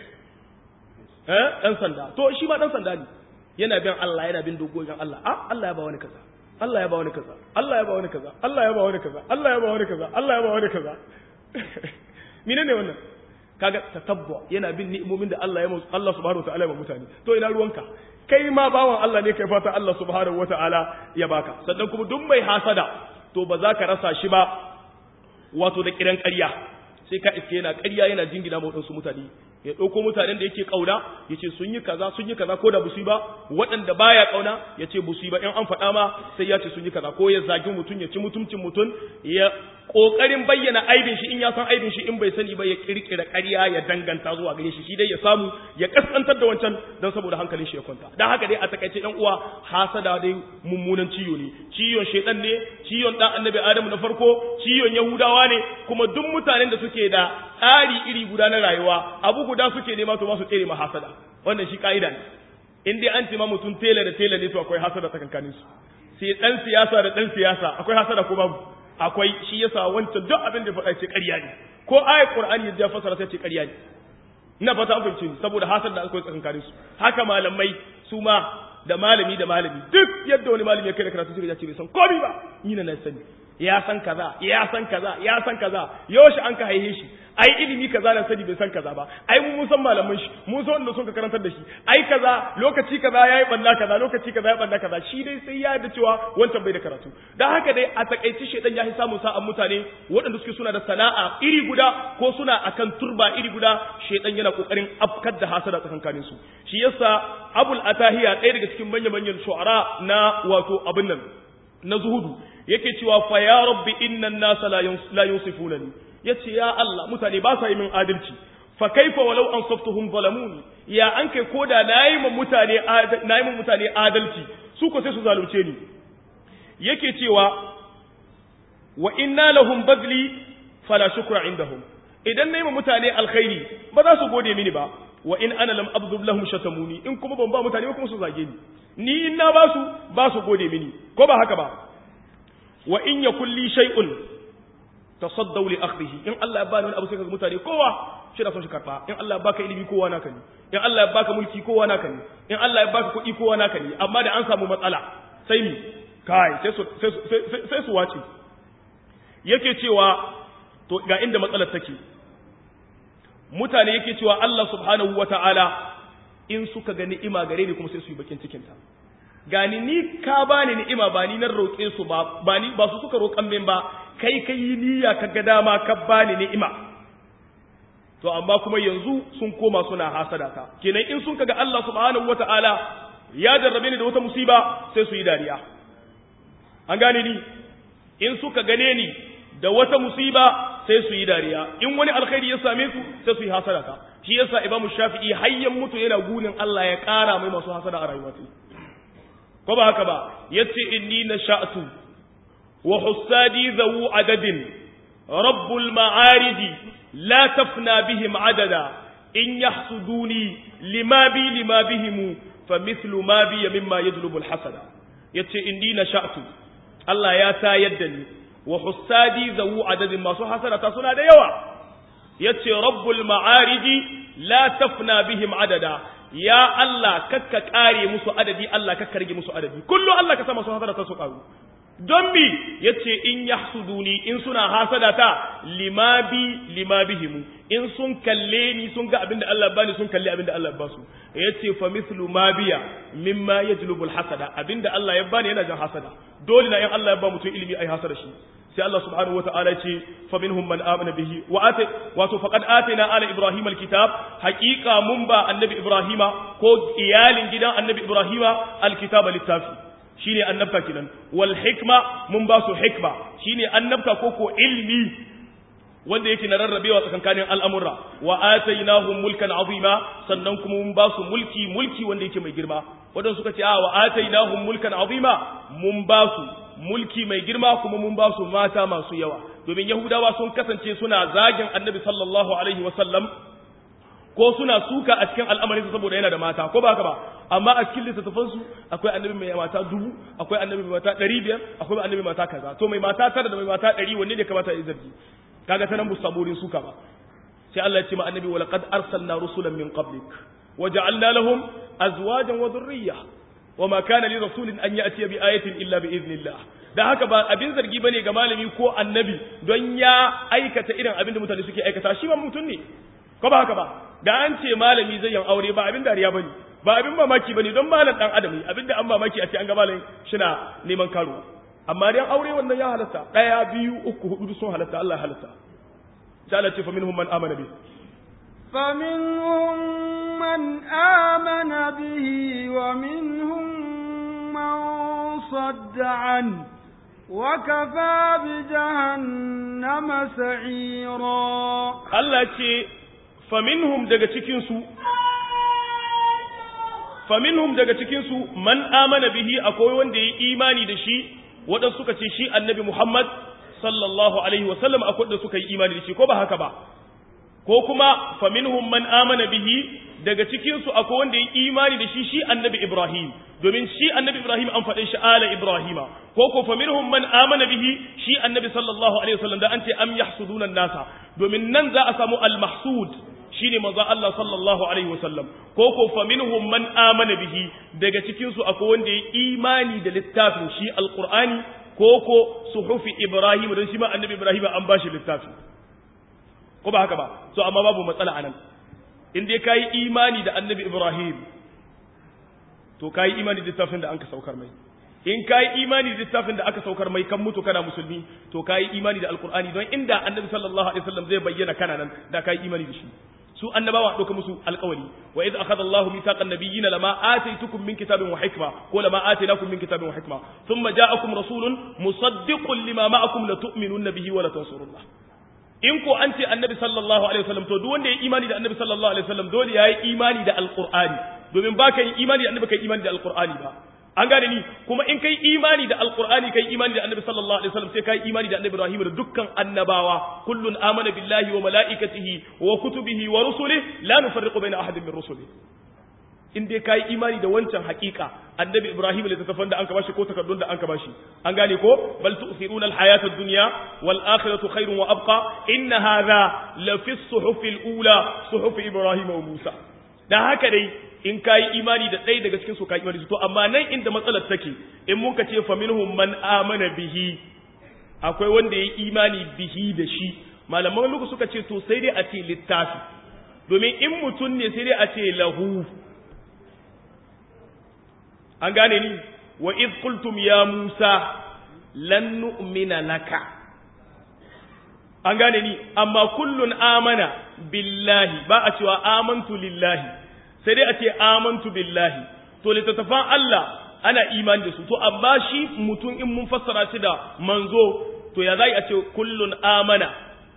eh dan sanda to shi ma dan sanda ne yana bin Allah yana bin dokokin Allah ah Allah ya ba wani kaza Allah ya ba wani kaza Allah ya ba wani kaza Allah ya ba wani kaza Allah ya ba wani kaza Allah ya ba wani kaza menene wannan kaga tatabbu yana bin ni'imomin da Allah ya musu Allah subhanahu wa ta'ala ya mutane to ina ruwanka kai ma bawan Allah ne kai fata Allah subhanahu wa ta'ala ya baka sannan kuma duk mai hasada to ba za ka rasa shi ba wato da kiran ƙarya sai ka iske yana ƙarya yana jingina ma waɗansu mutane ya ɗauko mutanen da yake ƙauna ya ce sun yi kaza sun yi kaza ko da busu ba waɗanda baya ƙauna ya ce busu ba in an faɗa ma sai ya ce sun yi kaza ko ya zagi mutum ya ci mutumcin mutum ya ƙoƙarin bayyana aibin shi in ya san aibin shi in bai sani ba ya ƙirƙira ƙarya ya danganta zuwa gare shi shi dai ya samu ya kaskantar da wancan don saboda hankalin shi ya kwanta don haka dai a takaice ɗan uwa hasada dai mummunan ciwo ne ciwon shaiɗan ne ciwon ɗan annabi adamu na farko ciwon yahudawa ne kuma duk mutanen da suke da tsari iri guda na rayuwa abu guda suke nema to ba su tsere ma hasada wannan shi ka'ida ne in dai an ce ma mutum tela da tela ne to akwai hasada tsakankanin su sai dan siyasa da dan siyasa akwai hasada ko babu akwai shi yasa wancan duk abin da faɗa ce ƙarya ne ko ayat qur'ani ya fasara sai ce ƙarya ne ina fata an fahimce ni saboda hasada da akwai tsakankanin su haka malamai su ma da malami da malami duk yadda wani malami ya kai da karatu sai ya ce bai san komai ba ni na sani ya san kaza ya san kaza ya san kaza yaushe an ka haihe shi ai ilimi kaza da sani bai san kaza ba ai mu mun san malaman shi mun san wanda sun ka karantar da shi ai kaza lokaci kaza yayi balla kaza lokaci kaza yayi balla kaza shi dai sai ya da cewa wancan bai da karatu dan haka dai a takaici shedan ya samun sa'an mutane waɗanda suke suna da sana'a iri guda ko suna akan turba iri guda shedan yana kokarin afkar da hasada tsakankanin su shi yasa abul atahiya ɗaya daga cikin manyan manyan shu'ara na wato abin nan na zuhudu yake cewa fa ya rabbi innan nasa la yunsifunani yace ya Allah mutane ba sa yi min adalci fa kaifa walau ansaftuhum zalamuni ya an kai koda nayi mun mutane nayi mun mutane adalci su ko sai su zalunce ni yake cewa wa inna lahum badli fala shukra indahum idan nayi mun mutane alkhairi ba za su gode mini ba wa in ana lam abdub lahum shatamuni in kuma ban ba mutane ba kuma su zage ni ni in na ba su ba su gode mini ko ba haka ba wa in yakul li shay'un tasaddaw li akhdhihi in Allah ya bani wani abu sai kaga mutane kowa shi da son shi karba in Allah ya baka ilimi kowa naka ne in Allah ya baka mulki kowa naka ne in Allah ya baka kuɗi kowa naka ne amma da an samu matsala sai mi kai sai su sai su wace yake cewa to ga inda matsalar take mutane yake cewa Allah subhanahu wata'ala in suka ga ni'ima gare ni kuma sai su yi bakin cikin ta gani ni ka bani ni'ima ba ni nan roƙe su ba ba ni ba su suka roƙan min ba kai kai yi niyya ka ga dama ka bani ni'ima to amma kuma yanzu sun koma suna hasada ta kenan in sun kaga Allah subhanahu wata'ala ya jarrabe ni da wata musiba sai su yi dariya an gane ni in suka gane ni da wata musiba sai su yi dariya in wani alkhairi ya same su sai su yi hasada ta shi yasa imamu shafi'i hayyan mutu yana gunin Allah ya kara mai masu hasada a rayuwa ko ba haka ba yace inni nasha'tu wa hussadi zawu adadin rabbul ma'arij la tafna bihim adada in yahsuduni lima bi lima bihim famithlu ma bi mimma yajlubu alhasada yace inni nasha'tu Allah ya tayar da ni wa hussadi zawu adadin masu hasada ta suna da yawa yace rabbul ma'arij la tafna bihim adada ya Allah kakka kare musu adadi Allah kakka rage musu adadi kullu Allah ka sa masu hasada ta su karu don mi yace in yahsuduni in suna hasada ta lima bi lima bihimu in sun kalle ni sun ga abinda Allah bani sun kalle abinda Allah ba su yace fa mithlu ma biya mimma yajlubul hasada abinda Allah ya bani yana jan hasada dole na in Allah ya ba mutum ilimi ai hasada shi sai Allah subhanahu wataala ce fa minhum man amana bihi wa ata wato faqad atina ala ibrahima alkitab haqiqa mun ba annabi ibrahima ko iyalin gidan annabi ibrahima alkitaba littafi shine annabta kinan wal hikma mun ba su hikma shine annabta ko ko ilmi wanda yake na rarrabewa tsakankanin al'amura wa atainahum mulkan azima sannan kuma mun ba su mulki mulki wanda yake mai girma wadanda suka ce a wa atainahum mulkan azima mun ba su mulki mai girma kuma mun ba su mata masu yawa domin yahudawa sun kasance suna zagin annabi sallallahu alaihi wasallam ko suna suka a cikin al'amarinsa saboda yana da mata ko ba haka ba amma a cikin littattafansu akwai annabi mai mata dubu akwai annabi mai mata ɗari biyar akwai annabi mai mata kaza to mai mata tara da mai mata ɗari wanne ne kamata ya zargi kaga ta nan bu samu wurin suka ba sai Allah ya ce ma annabi wa laqad arsalna rusulan min qablik wa ja'alna lahum azwajan wa dhurriyya wa ma kana li rasulin an ya'ti bi ayatin illa bi idnillah dan haka ba abin zargi bane ga malami ko annabi don ya aikata irin abin da mutane suke aikata shi ba mutum ne ko ba haka ba da an ce malami zai yin aure ba abin dariya bane ba abin mamaki bane don malam dan adam abin da an mamaki a ce an ga malam shina neman karo amma dan aure wannan ya halatta daya biyu uku hudu sun halatta Allah ya halatta sai Allah ce fa minhum man amana bi فمنهم من آمن به ومنهم من صد عنه وكفى بجهنم سعيرا Allah ce faminhum daga cikinsu faminhum daga cikinsu man amana bihi akwai wanda ya imani da shi waɗansu suka ce shi annabi Muhammad sallallahu alaihi wasallam akwai da suka yi imani da shi ko ba haka ba ko kuma faminhum man amana bihi daga cikinsu akwai wanda ya imani da shi shi annabi Ibrahim domin shi annabi Ibrahim an faɗin shi ala Ibrahima ko ko faminhum man amana bihi shi annabi sallallahu alaihi wasallam da an ce am yahsuduna nasa domin nan za a samu al-mahsud shine manzo Allah sallallahu alaihi wasallam ko ko faminhum man amana bihi daga cikinsu akwai wanda ya imani da littafin shi alqur'ani ko ko suhufi Ibrahim don shi ma annabi Ibrahim an bashi littafi ko ba haka ba so amma babu matsala anan in dai kayi imani da annabi Ibrahim to kayi imani da littafin da anka saukar mai in kayi imani da littafin da aka saukar mai kan mutu kana musulmi to kayi imani da alqur'ani don inda annabi sallallahu alaihi wasallam zai bayyana kana nan da kayi imani da shi su annabawa ɗauka musu alƙawari wa idh akhadha Allahu mithaqan nabiyyina lama ataytukum min kitabin wa hikma ko lama ataynakum min kitabin wa hikma thumma ja'akum rasulun musaddiqun lima ma'akum la tu'minunna bihi wa la tansurunna in ko an ce annabi sallallahu alaihi wasallam to duk wanda ya imani da annabi sallallahu alaihi wasallam dole yayi imani da alqur'ani domin ba ka yi imani da annabi kai imani da alqur'ani ba an gane ni kuma in kai imani da alqur'ani kai imani da annabi sallallahu alaihi wasallam sai kai imani da annabi ibrahim da dukkan annabawa kullun amana billahi wa malaikatihi wa kutubihi wa rusulihi la nufarriqu baina ahadin min rusulihi in dai kai imani da wancan hakika annabi ibrahim da tafan da an ka bashi ko takardun da an ka bashi an gane ko bal tu'thiruna al-hayata ad-dunya wal akhiratu khairun wa abqa inna hadha la fi as-suhuf al-ula suhuf ibrahim wa musa dan haka dai in kayi imani da ɗaya daga cikin su kayi imani to amma nan inda matsalar take in mun ka ce fa minhum man amana bihi akwai wanda ya imani bihi da shi malaman lugu suka ce to sai dai a ce littafi domin in mutum ne sai dai a ce lahu an gane ni wa id qultum ya musa lan nu'mina laka an gane ni amma kullun amana billahi ba a cewa amantu lillahi sai dai a ce amantu billahi to littattafan Allah ana imani da su to amma shi mutum in mun fassara shi da manzo to ya zai a ce kullun amana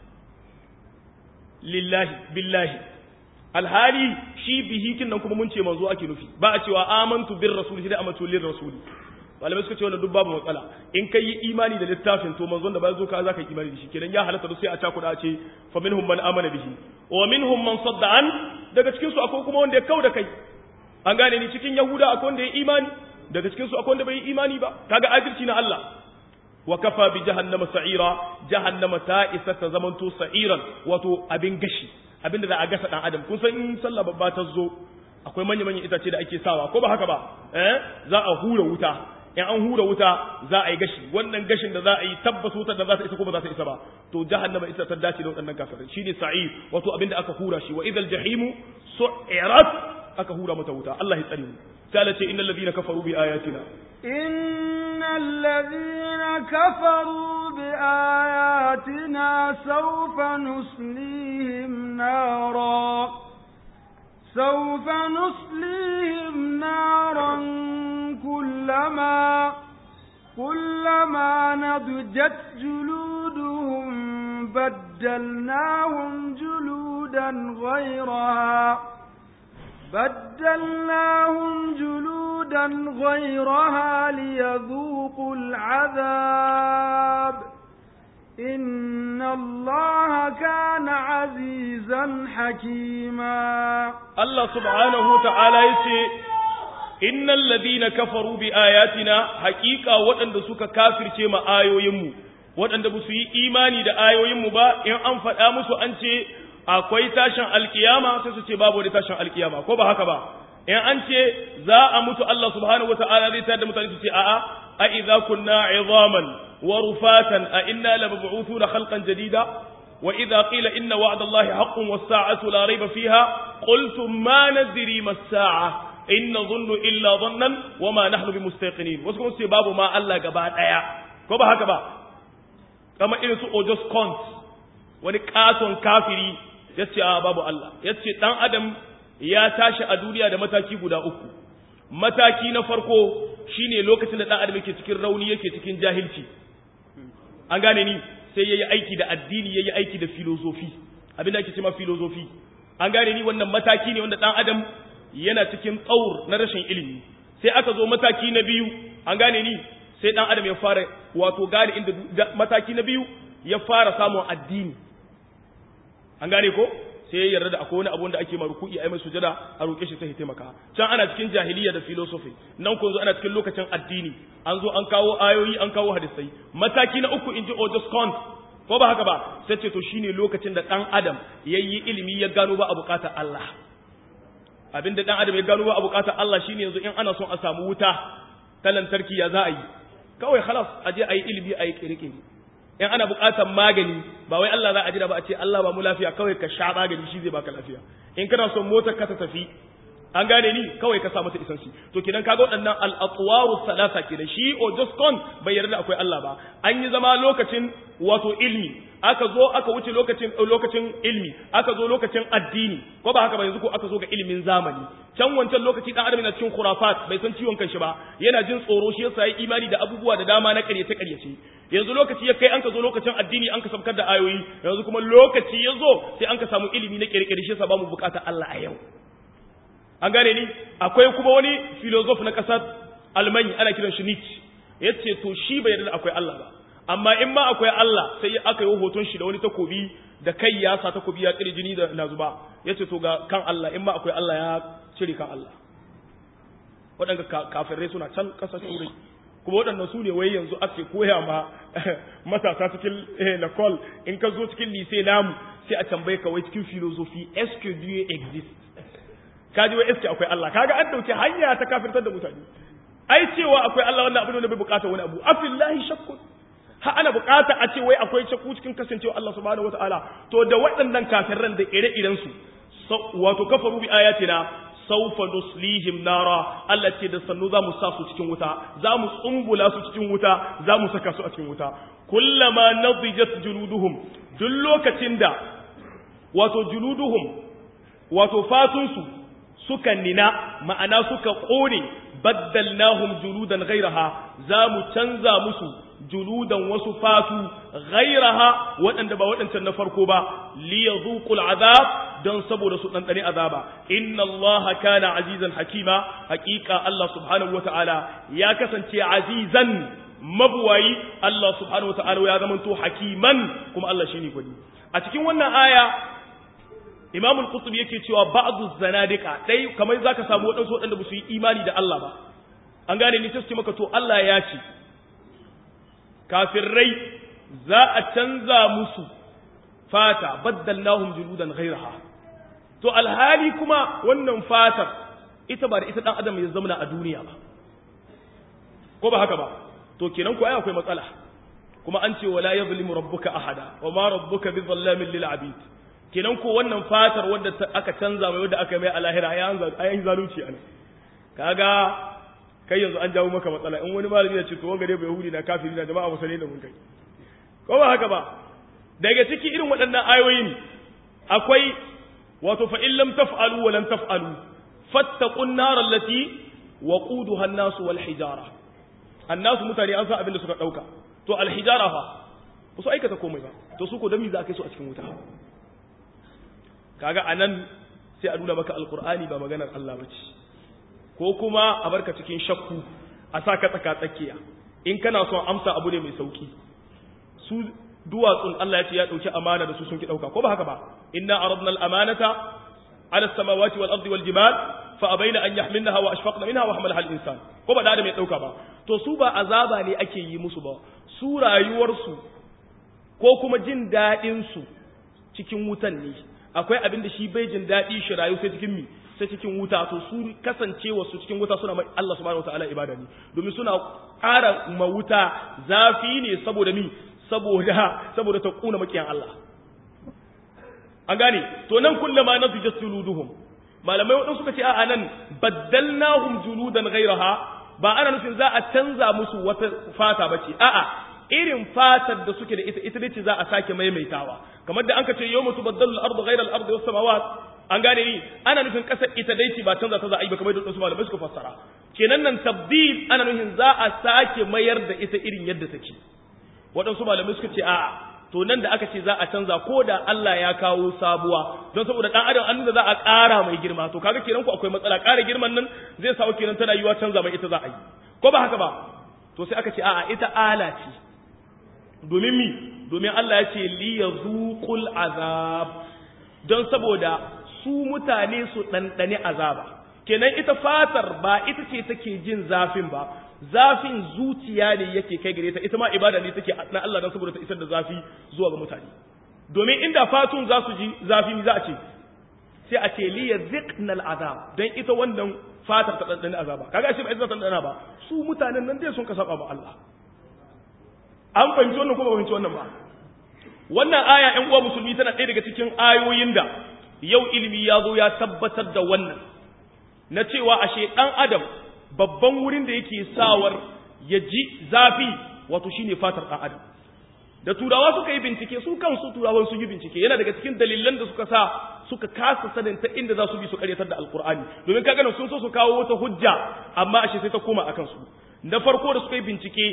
lillahi billahi alhali shi bihi kin nan kuma mun ce manzo ake nufi ba a cewa amantu bir rasuli sai dai amatu lir rasuli malamai suka ce wannan duk babu matsala in kai yi imani da littafin to manzon da ba zo ka zaka yi imani da shi kenan ya halatta sai a cakuda a ce fa minhum man amana bihi wa minhum man sadda an daga cikin su akwai kuma wanda ya kauda kai an gane ni cikin yahuda akwai wanda ya imani daga cikin su akwai wanda bai yi imani ba kaga adalci na Allah wa kafa bi jahannama sa'ira jahannama ta isa ta zamanto sa'iran wato abin gashi abin da za a gasa dan adam kun san in sallah babba ta zo akwai manya manyan itace da ake sawa ko ba haka ba eh za a hura wuta in an hura wuta za a yi gashi wannan gashin da za a yi tabbas wutar da za ta isa ko ba za ta isa ba to jahannama ita ta dace da waɗannan kafirai shine sa'ir wato abinda aka hura shi wa idal jahimu su'irat aka hura mata wuta Allah ya tsare mu sai Allah ce innal ladina kafaru bi ayatina innal ladina kafaru bi ayatina sawfa nuslihim nara سوف نصليهم نارا كلما كلما نضجت جلودهم بدلناهم جلودا غيرها بدلناهم جلودا غيرها ليذوقوا العذاب إن الله كان عزيزا حكيما الله سبحانه وتعالى يسي إن الذين كفروا بآياتنا حقيقة وأن سك كافر شيما آيو يمو وأن بسي إيماني دا آيو يمو با إن أنفت آمسو أنشي akwai tashin alkiyama sai su ce babu wani tashin alkiyama ko ba haka ba in an ce za a mutu Allah subhanahu wataala zai tada mutane su ce a'a a idza kunna 'idhaman wa rufatan a inna lamab'uthuna khalqan jadida wa idza qila inna wa'da Allahi haqqun was-sa'atu la rayba fiha qultum ma nadri mas-sa'a in nadhunnu illa dhannan wa ma nahnu bimustaqinin wasu kuma su ce babu ma Allah gaba daya ko ba haka ba kama irin su Ojos Kont wani katon kafiri yace a babu Allah yace dan adam ya tashi a duniya da mataki guda uku mataki na farko shine lokacin da dan adam yake cikin rauni yake cikin jahilci an gane ni sai yayi aiki da addini yayi aiki da filosofi abin da ake cewa filosofi an gane ni wannan mataki ne wanda dan adam yana cikin tsaur na rashin ilimi sai aka zo mataki na biyu an gane ni sai dan adam ya fara wato gane inda mataki na biyu ya fara samun addini an gane ko sai ya yarda da akwai wani abu da ake maruku'i ai mai sujada a roke shi sai ya taimaka can ana cikin jahiliya da philosophy nan kun zo ana cikin lokacin addini an zo an kawo ayoyi an kawo hadisai mataki na uku inji Otis Kant ko ba haka ba sai ce to shine lokacin da dan adam yayi ilimi ya gano ba a bukatar Allah abinda dan adam ya gano ba a bukatar Allah shine yanzu in ana son a samu wuta ta lantarki ya za a yi kawai khalas aje ayi ilimi ayi kirkiri in ana buƙatar magani ba wai Allah za a jira ba a ce Allah ba mu lafiya kawai ka sha magani shi zai baka lafiya in kana son motar ka ta tafi an gane ni kawai ka sa mata isansi to kidan kaga waɗannan al-atwaru salasa kenan shi o just con bai yarda akwai Allah ba an yi zama lokacin wato ilmi aka zo aka wuce lokacin lokacin ilmi aka zo lokacin addini ko ba haka ba yanzu ko aka zo ga ilimin zamani can wancan lokaci dan adam yana cikin khurafat bai san ciwon kanshi ba yana jin tsoro shi yasa yayi imani da abubuwa da dama na ƙaryace ƙaryace yanzu lokaci ya kai an ka zo lokacin addini an ka sabkar da ayoyi yanzu kuma lokaci ya zo sai an ka samu ilimi na ƙirƙiri shi yasa ba mu buƙatar Allah a yau an gane ni akwai kuma wani filozof na ƙasar almani ana kiran shi Nietzsche yace to shi bai yarda akwai Allah ba amma in ma akwai Allah sai aka yi hoton shi da wani takobi da kai ya sa takobi ya tsiri jini da na zuba yace to ga kan Allah in ma akwai Allah ya cire kan Allah waɗanda kafirai suna can ƙasashen wurin kuma waɗannan su ne wai yanzu ake koya ma matasa cikin lakol in ka zo cikin lise namu sai a tambaye ka wai cikin filosofi est que Dieu existe kaji wai est akwai Allah kaga an dauke hanya ta kafirtar da mutane ai cewa akwai Allah wannan abin da bai bukata wani abu afillahi shakkun ha ana bukata a ce wai akwai shakku cikin kasancewa Allah subhanahu wataala to da waɗannan kafirran da ire-iren su wato kafaru bi ayatina saufa nuslihim nara Allah ce da sannu za mu sa su cikin wuta za mu tsumbula su cikin wuta za mu saka su a cikin wuta kullama nadijat juluduhum duk lokacin da wato juluduhum wato fatunsu suka nina ma'ana suka kone baddalnahum juludan ghairaha za mu canza musu juludan wasu fatu ghairaha waɗanda ba waɗancan na farko ba liyadhuqul azab don saboda su ɗanɗane azaba inna Allah kana azizan hakima hakika Allah subhanahu wata'ala ya kasance azizan mabuwayi Allah subhanahu wata'ala ya zamanto hakiman kuma Allah shine gwani a cikin wannan aya Imam al-Qurtubi yake cewa ba'dhu zanadika dai kamar zaka samu wadansu wadanda ba su yi imani da Allah ba an gane ni sai maka to Allah ya ce kafirai za a canza musu fata baddalnahum juludan ghayraha to alhali kuma wannan fatar ita ba da ita dan adam ya zama a duniya ba ko ba haka ba to kenan ko ai akwai matsala kuma an ce wala yuzlimu rabbuka ahada wa ma rabbuka bizallamin lil abid kenan ko wannan fatar wanda aka canza mai wanda aka mai a lahira ayan zalunci ana kaga kai yanzu an jawo maka matsala in wani malami ya ce to wanga dai bai yahudi na kafiri na jama'a musulmi da mun kai ko ba haka ba daga ciki irin waɗannan ayoyin akwai wato fa in lam taf'alu wa lam taf'alu fattaqun nar allati waquduha an-nas wal hijara annasu mutane an san abin da suka dauka to al hijara fa ba su aikata komai ba to su ko dan me za kai su a cikin wuta kaga anan sai a nuna maka alqur'ani ba maganar Allah bace ko kuma a barka cikin shakku a saka tsaka tsakiya in kana son amsa abu ne mai sauki su duwatsun Allah ya ce ya dauki amana da su sun ki dauka ko ba haka ba inna aradna al-amanata ala as-samawati wal ardi wal jibal fa abaina an yahmilnaha wa ashfaqna minha wa hamalaha al-insan ko ba da adam ya dauka ba to su ba azaba ne ake yi musu ba su rayuwar su ko kuma jin dadin su cikin wutan ne akwai abin da shi bai jin dadi shi rayu sai cikin mi sai cikin wuta to su kasancewa su cikin wuta suna mai Allah subhanahu wataala ibada ne domin suna ƙara ma wuta zafi ne saboda mi saboda saboda ta kuna makiyan Allah an gane to nan kullama nasu jasuluduhum malamai wadansu suka ce a nan baddalnahum juludan ghayraha ba ana nufin za a canza musu wata fata bace a'a irin fatar da suke da ita ita ce za a sake maimaitawa kamar da anka ce yawma tubaddalu al-ardu ghayra al-ardi was samawat an gane ni ana nufin kasar ita dai ce ba canza ta za a yi ba kamar da wasu malamai suka fassara kenan nan tabdil ana nufin za a sake mayar da ita irin yadda take waɗansu malamai suka ce a'a to nan da aka ce za a canza ko da Allah ya kawo sabuwa don saboda dan adam an da za a ƙara mai girma to kaga kenan ku akwai matsala ƙara girman nan zai sawo kenan tana yiwa canza mai ita za a yi ko ba haka ba to sai aka ce a'a ita ala ce domin mi domin Allah ya ce li yazuqul azab don saboda su mutane su ɗanɗani azaba kenan ita fatar ba ita ce take jin zafin ba zafin zuciya ne yake kai gare ta ita ma ibada ne take na Allah dan saboda ta isar da zafi zuwa ga mutane domin inda fatun za su ji zafi za a ce sai a ce li yaziqna al'azab dan ita wannan fatar ta ɗanɗani azaba kaga shi ba ita ta ɗanɗana ba su mutanen nan dai sun ka saba ma Allah an fahimci wannan ko ba fahimci wannan ba wannan aya ƴan uwa musulmi tana ɗaya daga cikin ayoyin da yau ilimi ya zo ya tabbatar da wannan na cewa ashe ɗan adam babban wurin da yake sawar ya ji zafi wato shine fatar ɗan adam da turawa suka yi bincike su kansu turawan sun yi bincike yana daga cikin dalilan da suka sa suka kasa sanin ta inda za su bi su karyatar da alkur'ani domin ka ganin sun so su kawo wata hujja amma ashe sai ta koma akan su na farko da suka yi bincike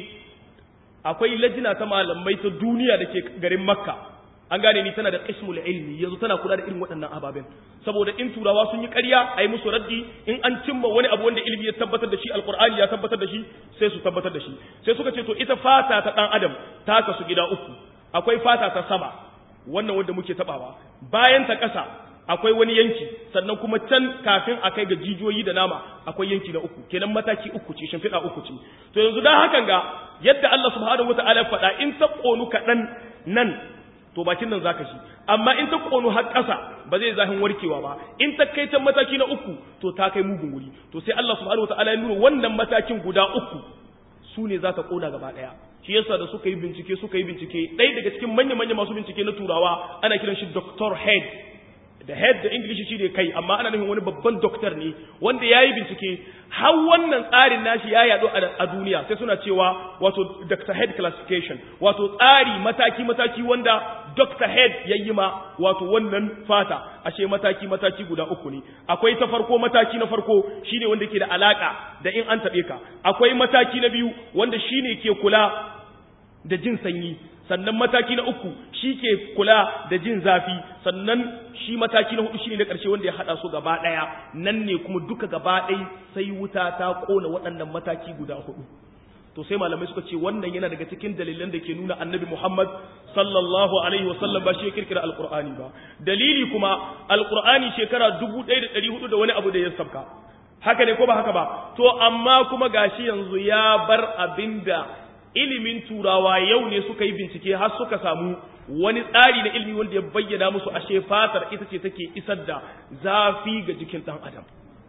akwai lajina ta malamai ta duniya da ke garin makka an gane ni tana da qismul ilmi yanzu tana kula da irin waɗannan ababen saboda in turawa sun yi ƙarya a yi musu raddi in an cimma wani abu wanda ilimi ya tabbatar da shi alqur'ani ya tabbatar da shi sai su tabbatar da shi sai suka ce to ita fata ta dan adam ta kasu gida uku akwai fata ta sama wannan wanda muke tabawa bayan ta ƙasa akwai wani yanki sannan kuma can kafin a kai ga jijiyoyi da nama akwai yanki na uku kenan mataki uku ce shimfiɗa uku ce to yanzu dan hakan ga yadda Allah subhanahu wataala ya faɗa in ta ƙonu kaɗan nan to bakin nan zaka shi amma in ta ƙonu har ƙasa ba zai zahin warkewa ba in ta kai can mataki na uku to ta kai mugun wuri to sai Allah subhanahu wataala ya nuna wannan matakin guda uku su ne za ta ƙona gaba ɗaya shi yasa da suka yi bincike suka yi bincike ɗaya daga cikin manya-manya masu bincike na turawa ana kiran shi Dr. Head da head da English shi ne kai amma ana nufin wani babban doctor ne wanda ya yi bincike har wannan tsarin nashi ya yaɗu a duniya sai suna cewa wato Dr. Head classification wato tsari mataki-mataki wanda Dr. Head ya yi ma wato wannan fata ashe mataki-mataki guda uku ne akwai ta farko mataki na farko shine wanda ke da alaka da in an taɓe ka akwai mataki na biyu wanda shine ke kula da jin sanyi sannan mataki na uku shi ke kula da jin zafi sannan shi mataki na hudu shine na ƙarshe wanda ya haɗa su gaba ɗaya nan ne kuma duka gaba ɗaya sai wuta ta ƙona waɗannan mataki guda hudu to sai malamai suka ce wannan yana daga cikin dalilan da ke nuna annabi Muhammad sallallahu alaihi wasallam ba shi ya kirkira alqur'ani ba dalili kuma alqur'ani shekara 1400 da wani abu da ya sabka haka ne ko ba haka ba to amma kuma gashi yanzu ya bar abinda ilimin turawa yau ne suka yi bincike har suka samu wani tsari na ilimi wanda ya bayyana musu ashe fatar ita ce take isar da zafi ga jikin dan adam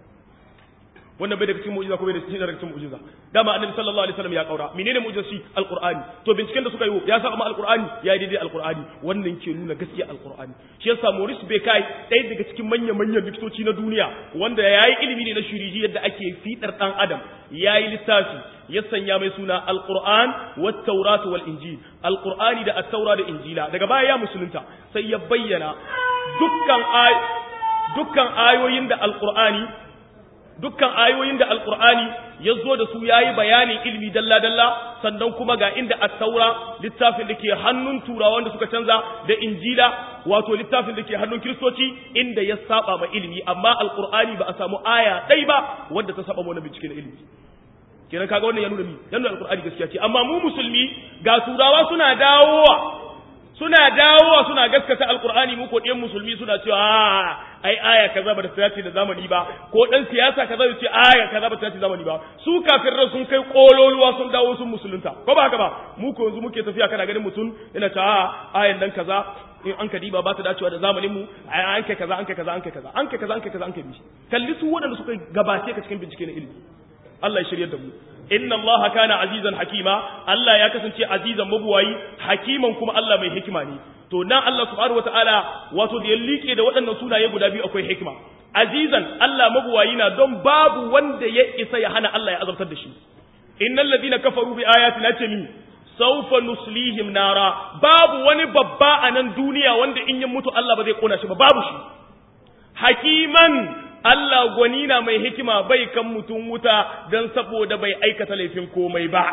wannan bai daga cikin mu'jiza ko bai daga cikin daga cikin mu'jiza dama annabi sallallahu alaihi wasallam ya kaura menene mu'jiza shi alqur'ani to binciken da suka yi ya saba ma alqur'ani ya yi daidai alqur'ani wannan ke nuna gaskiya alqur'ani shi yasa Maurice Bucaille ɗaya daga cikin manyan manyan likitoci na duniya wanda ya yi ilimi ne na shiriji yadda ake fidar dan adam ya yi littafi ya sanya mai suna alqur'an wat tawrat wal injil alqur'ani da at-taura da injila daga baya ya musulunta sai ya bayyana dukkan ay dukkan ayoyin da alqur'ani dukkan ayoyin da alkur'ani ya zo da su ya yi bayanin ilmi dalla-dalla sannan kuma ga inda attaura littafin da ke hannun turawan da suka canza da injila wato littafin da ke hannun kiristoci inda ya saba ma ilmi amma alkur'ani ba a samu aya ɗai ba wadda ta saba wani bincike na ilmi kenan kaga wannan ya nuna mi ya nuna alkur'ani gaskiya ce amma mu musulmi ga turawa suna dawowa suna dawowa suna gaskata alqur'ani mu ko ɗiyan musulmi suna cewa a ai aya kaza ba ta dace da zamani ba ko dan siyasa kaza ya ce aya kaza ba ta dace da zamani ba su kafirai sun kai kololuwa sun dawo sun musulunta ko ba haka ba mu ko yanzu muke tafiya kana ganin mutum yana cewa a ayan dan kaza in an ka diba ba ta dacewa da zamanin mu an kai kaza an kai kaza an kai kaza an kai kaza an kai kaza an kai bishi kalli su waɗanda suka gabace ka cikin bincike na ilimi Allah ya shiryar da mu inna Allah kana azizan hakima Allah ya kasance azizan mabuwayi hakiman kuma Allah mai hikima ne to nan Allah subhanahu wataala wato da ya liƙe da waɗannan sunaye guda biyu akwai hikima azizan Allah mabuwayi na don babu wanda ya isa ya hana Allah ya azabtar da shi innal ladina kafaru bi ayatina ce mi saufa nuslihim nara babu wani babba a nan duniya wanda in ya mutu Allah ba zai kona shi ba babu shi hakiman Allah gwani na mai hikima bai kan mutum wuta don saboda bai aikata laifin komai ba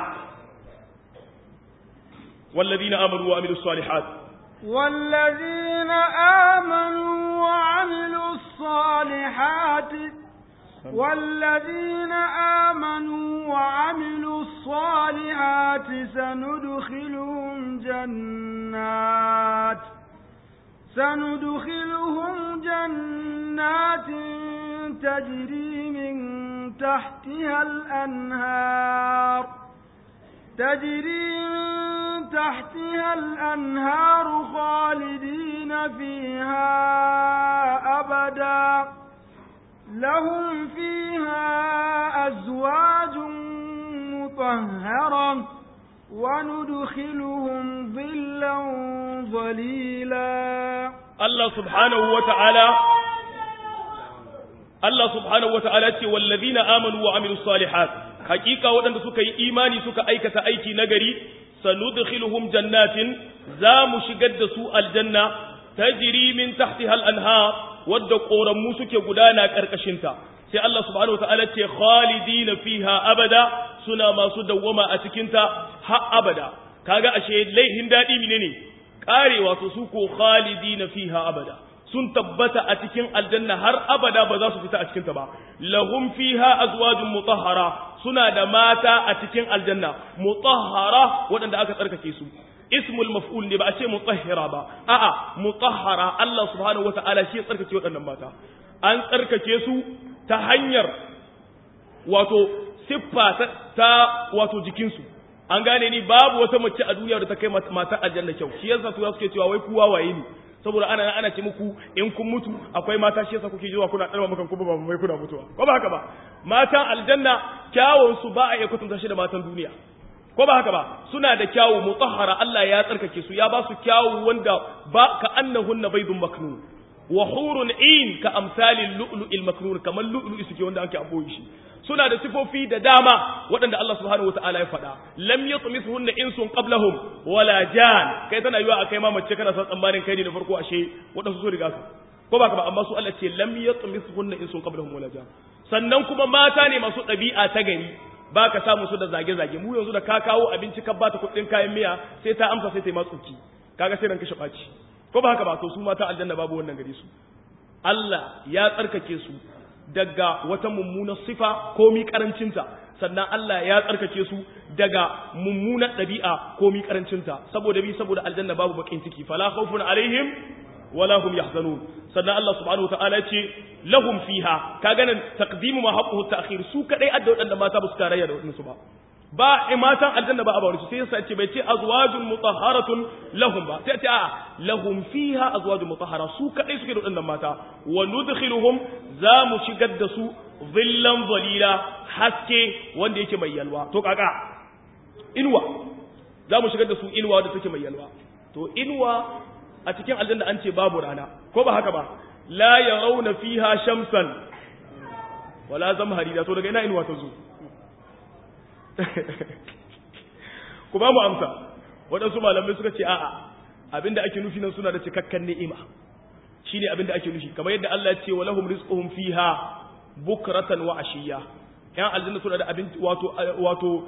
والذين آمنوا وعملوا الصالحات والذين آمنوا وعملوا الصالحات والذين آمنوا وعملوا الصالحات سندخلهم جنات سندخلهم جنات تجري من تحتها الأنهار تجري من تحتها الأنهار خالدين فيها أبداً لهم فيها أزواج مطهرة وندخلهم ظلا ظليلا الله سبحانه وتعالى الله سبحانه وتعالى والذين آمنوا وعملوا الصالحات حقيقة ودن سكا إيماني سكا أيكة أيكي نغري سندخلهم جنات زام شقد سوء الجنة تجري من تحتها الأنهار wadda ƙoranmu suke gudana ƙarƙashinta sai Allah subhanahu wata'ala ce khalidina fiha abada suna masu dawwama a cikinta har abada kaga ashe laihin daɗi menene ƙarewa to su ko khalidina fiha abada sun tabbata a cikin aljanna har abada ba za su fita a cikinta ba lahum fiha azwajun mutahhara suna da mata a cikin aljanna mutahhara waɗanda aka tsarkake su ismul maf'ul ne ba a ce mutahhira ba a'a mutahhara Allah subhanahu wata'ala shi ya tsarkake waɗannan mata an tsarkake su ta hanyar wato siffa ta wato jikinsu an gane ni babu wata mace a duniya da ta kai matar aljanna kyau shi yasa su suke cewa wai kuwa waye ne saboda ana ana ce muku in kun mutu akwai mata shi yasa kuke jiwa kuna dalma mukan kuma ba mai kuna mutuwa ko ba haka ba matan aljanna kyawun su ba a iya kwatanta shi da matan duniya ko ba haka ba suna da kyawu mutahhara Allah ya tsarkake su ya ba su kyawu wanda ba ka annahunna baydun maknun wa hurun in ka amsalin lu'lu'il maknun kamar lu'lu'i suke wanda ake aboye shi suna da sifofi da dama waɗanda Allah subhanahu wata'ala ya faɗa lam yatmithunna insun qablahum wala jan kai tana yiwa akai ma mace kana san tsammanin kai ne da farko ashe waɗansu su riga su ko ba ka ba amma su Allah ce lam yatmithunna insun qablahum wala jan sannan kuma mata ne masu ɗabi'a ta gari ba ka samu su da zage-zage mu yanzu da ka kawo abinci ka bata kuɗin kayan miya sai ta amsa sai ta yi matsuki kaga sai ranka shaɓaci ko ba haka ba to su mata aljanna babu wannan gare su Allah ya tsarkake su daga wata mummunar sifa komi karancinta sannan Allah ya tsarkake su daga mummunar ɗabi'a komi karancinta saboda bi saboda aljanna babu bakin ciki fala khawfun alaihim wala hum yahzanun sannan Allah subhanahu wataala ya ce lahum fiha ka ganin taqdimu ma haqquhu ta'khir su kadai adda wadanda mata ba su tarayya da wadansu ba ba matan aljanna ba a bawani sai yasa ce bai ce azwajun mutahharatun lahum ba sai ce a lahum fiha azwajun mutahhara su kadai suke da wadannan mata wa nudkhiluhum za mu shigar da su zillan zalila haske wanda yake mai yalwa to kaka inuwa za mu shigar da su inuwa wanda take mai yalwa to inuwa a cikin aljanna an ce babu rana ko ba haka ba la yarawna fiha shamsan wala zamharira to daga ina inuwa ta zo ku ba mu amsa waɗansu malamai suka ce a'a abinda ake nufi nan suna da cikakken ni'ima shine abinda ake nufi kamar yadda Allah ya ce wa lahum rizquhum fiha bukratan wa ashiya yan aljanna suna da abinci wato wato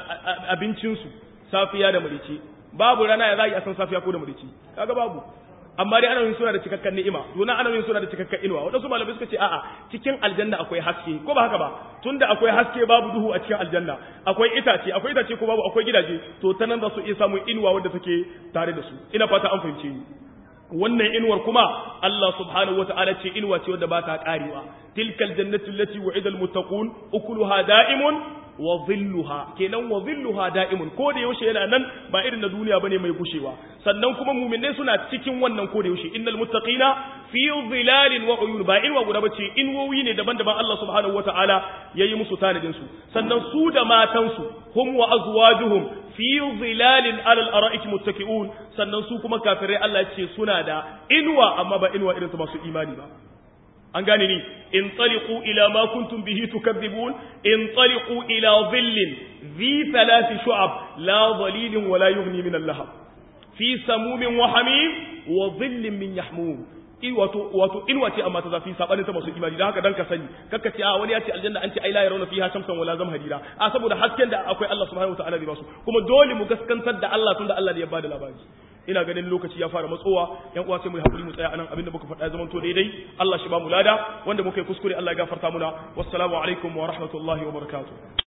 abincin su safiya da marice babu rana ya zai a san safiya ko da marice kaga babu amma dai ana yin suna da cikakken ni'ima duna ana yin suna da cikakken inuwa wadansu malamai suka ce a'a cikin aljanna akwai haske ko ba haka ba tunda akwai haske babu duhu a cikin aljanna akwai itace akwai itace ko babu akwai gidaje to ta nan za su iya samun inuwa wadda take tare da su ina fata an fahimce ni wannan inuwar kuma Allah subhanahu wata'ala ce inuwa ce wadda ba ta karewa tilkal jannatu allati wa'ida almuttaqun ukuluha da'imun wa dhilluha kenan wa dhilluha da'imun ko da yaushe yana nan ba irin na duniya bane mai gushewa sannan kuma mu'minai suna cikin wannan ko da yaushe innal muttaqina fi dhilalin wa uyun ba inuwa guda bace inuwoyi ne daban-daban Allah subhanahu wata'ala yayi musu tanadin su sannan su da matan su hum wa azwajuhum fi zilalin alal ara'iki muttaki'un sannan su kuma kafirai Allah ce suna da inuwa amma ba inuwa irin ta masu imani ba an gane ni in taliqu ila ma kuntum bihi tukadzibun in taliqu ila dhillin dhi thalathi shu'ab la dhalilin wa la yughni min al-lahab fi samumin wa hamim wa dhillin min yahmum wato wato inuwa ce amma ta zafi sabanin ta masu imani dan haka dan ka sani kakka ce a wani ya ce aljanna an ce ai la yarawna fiha shamsan wala zamharira a saboda hasken da akwai Allah subhanahu wataala zai basu kuma dole mu gaskantar da Allah tunda Allah da ya bada labari ina ganin lokaci ya fara matsowa yan uwa sai mu hakuri mu tsaya anan abinda muka faɗa zaman to daidai Allah shi ba mu lada wanda muka yi kuskure Allah ya gafarta muna wassalamu alaikum wa rahmatullahi wa barakatuh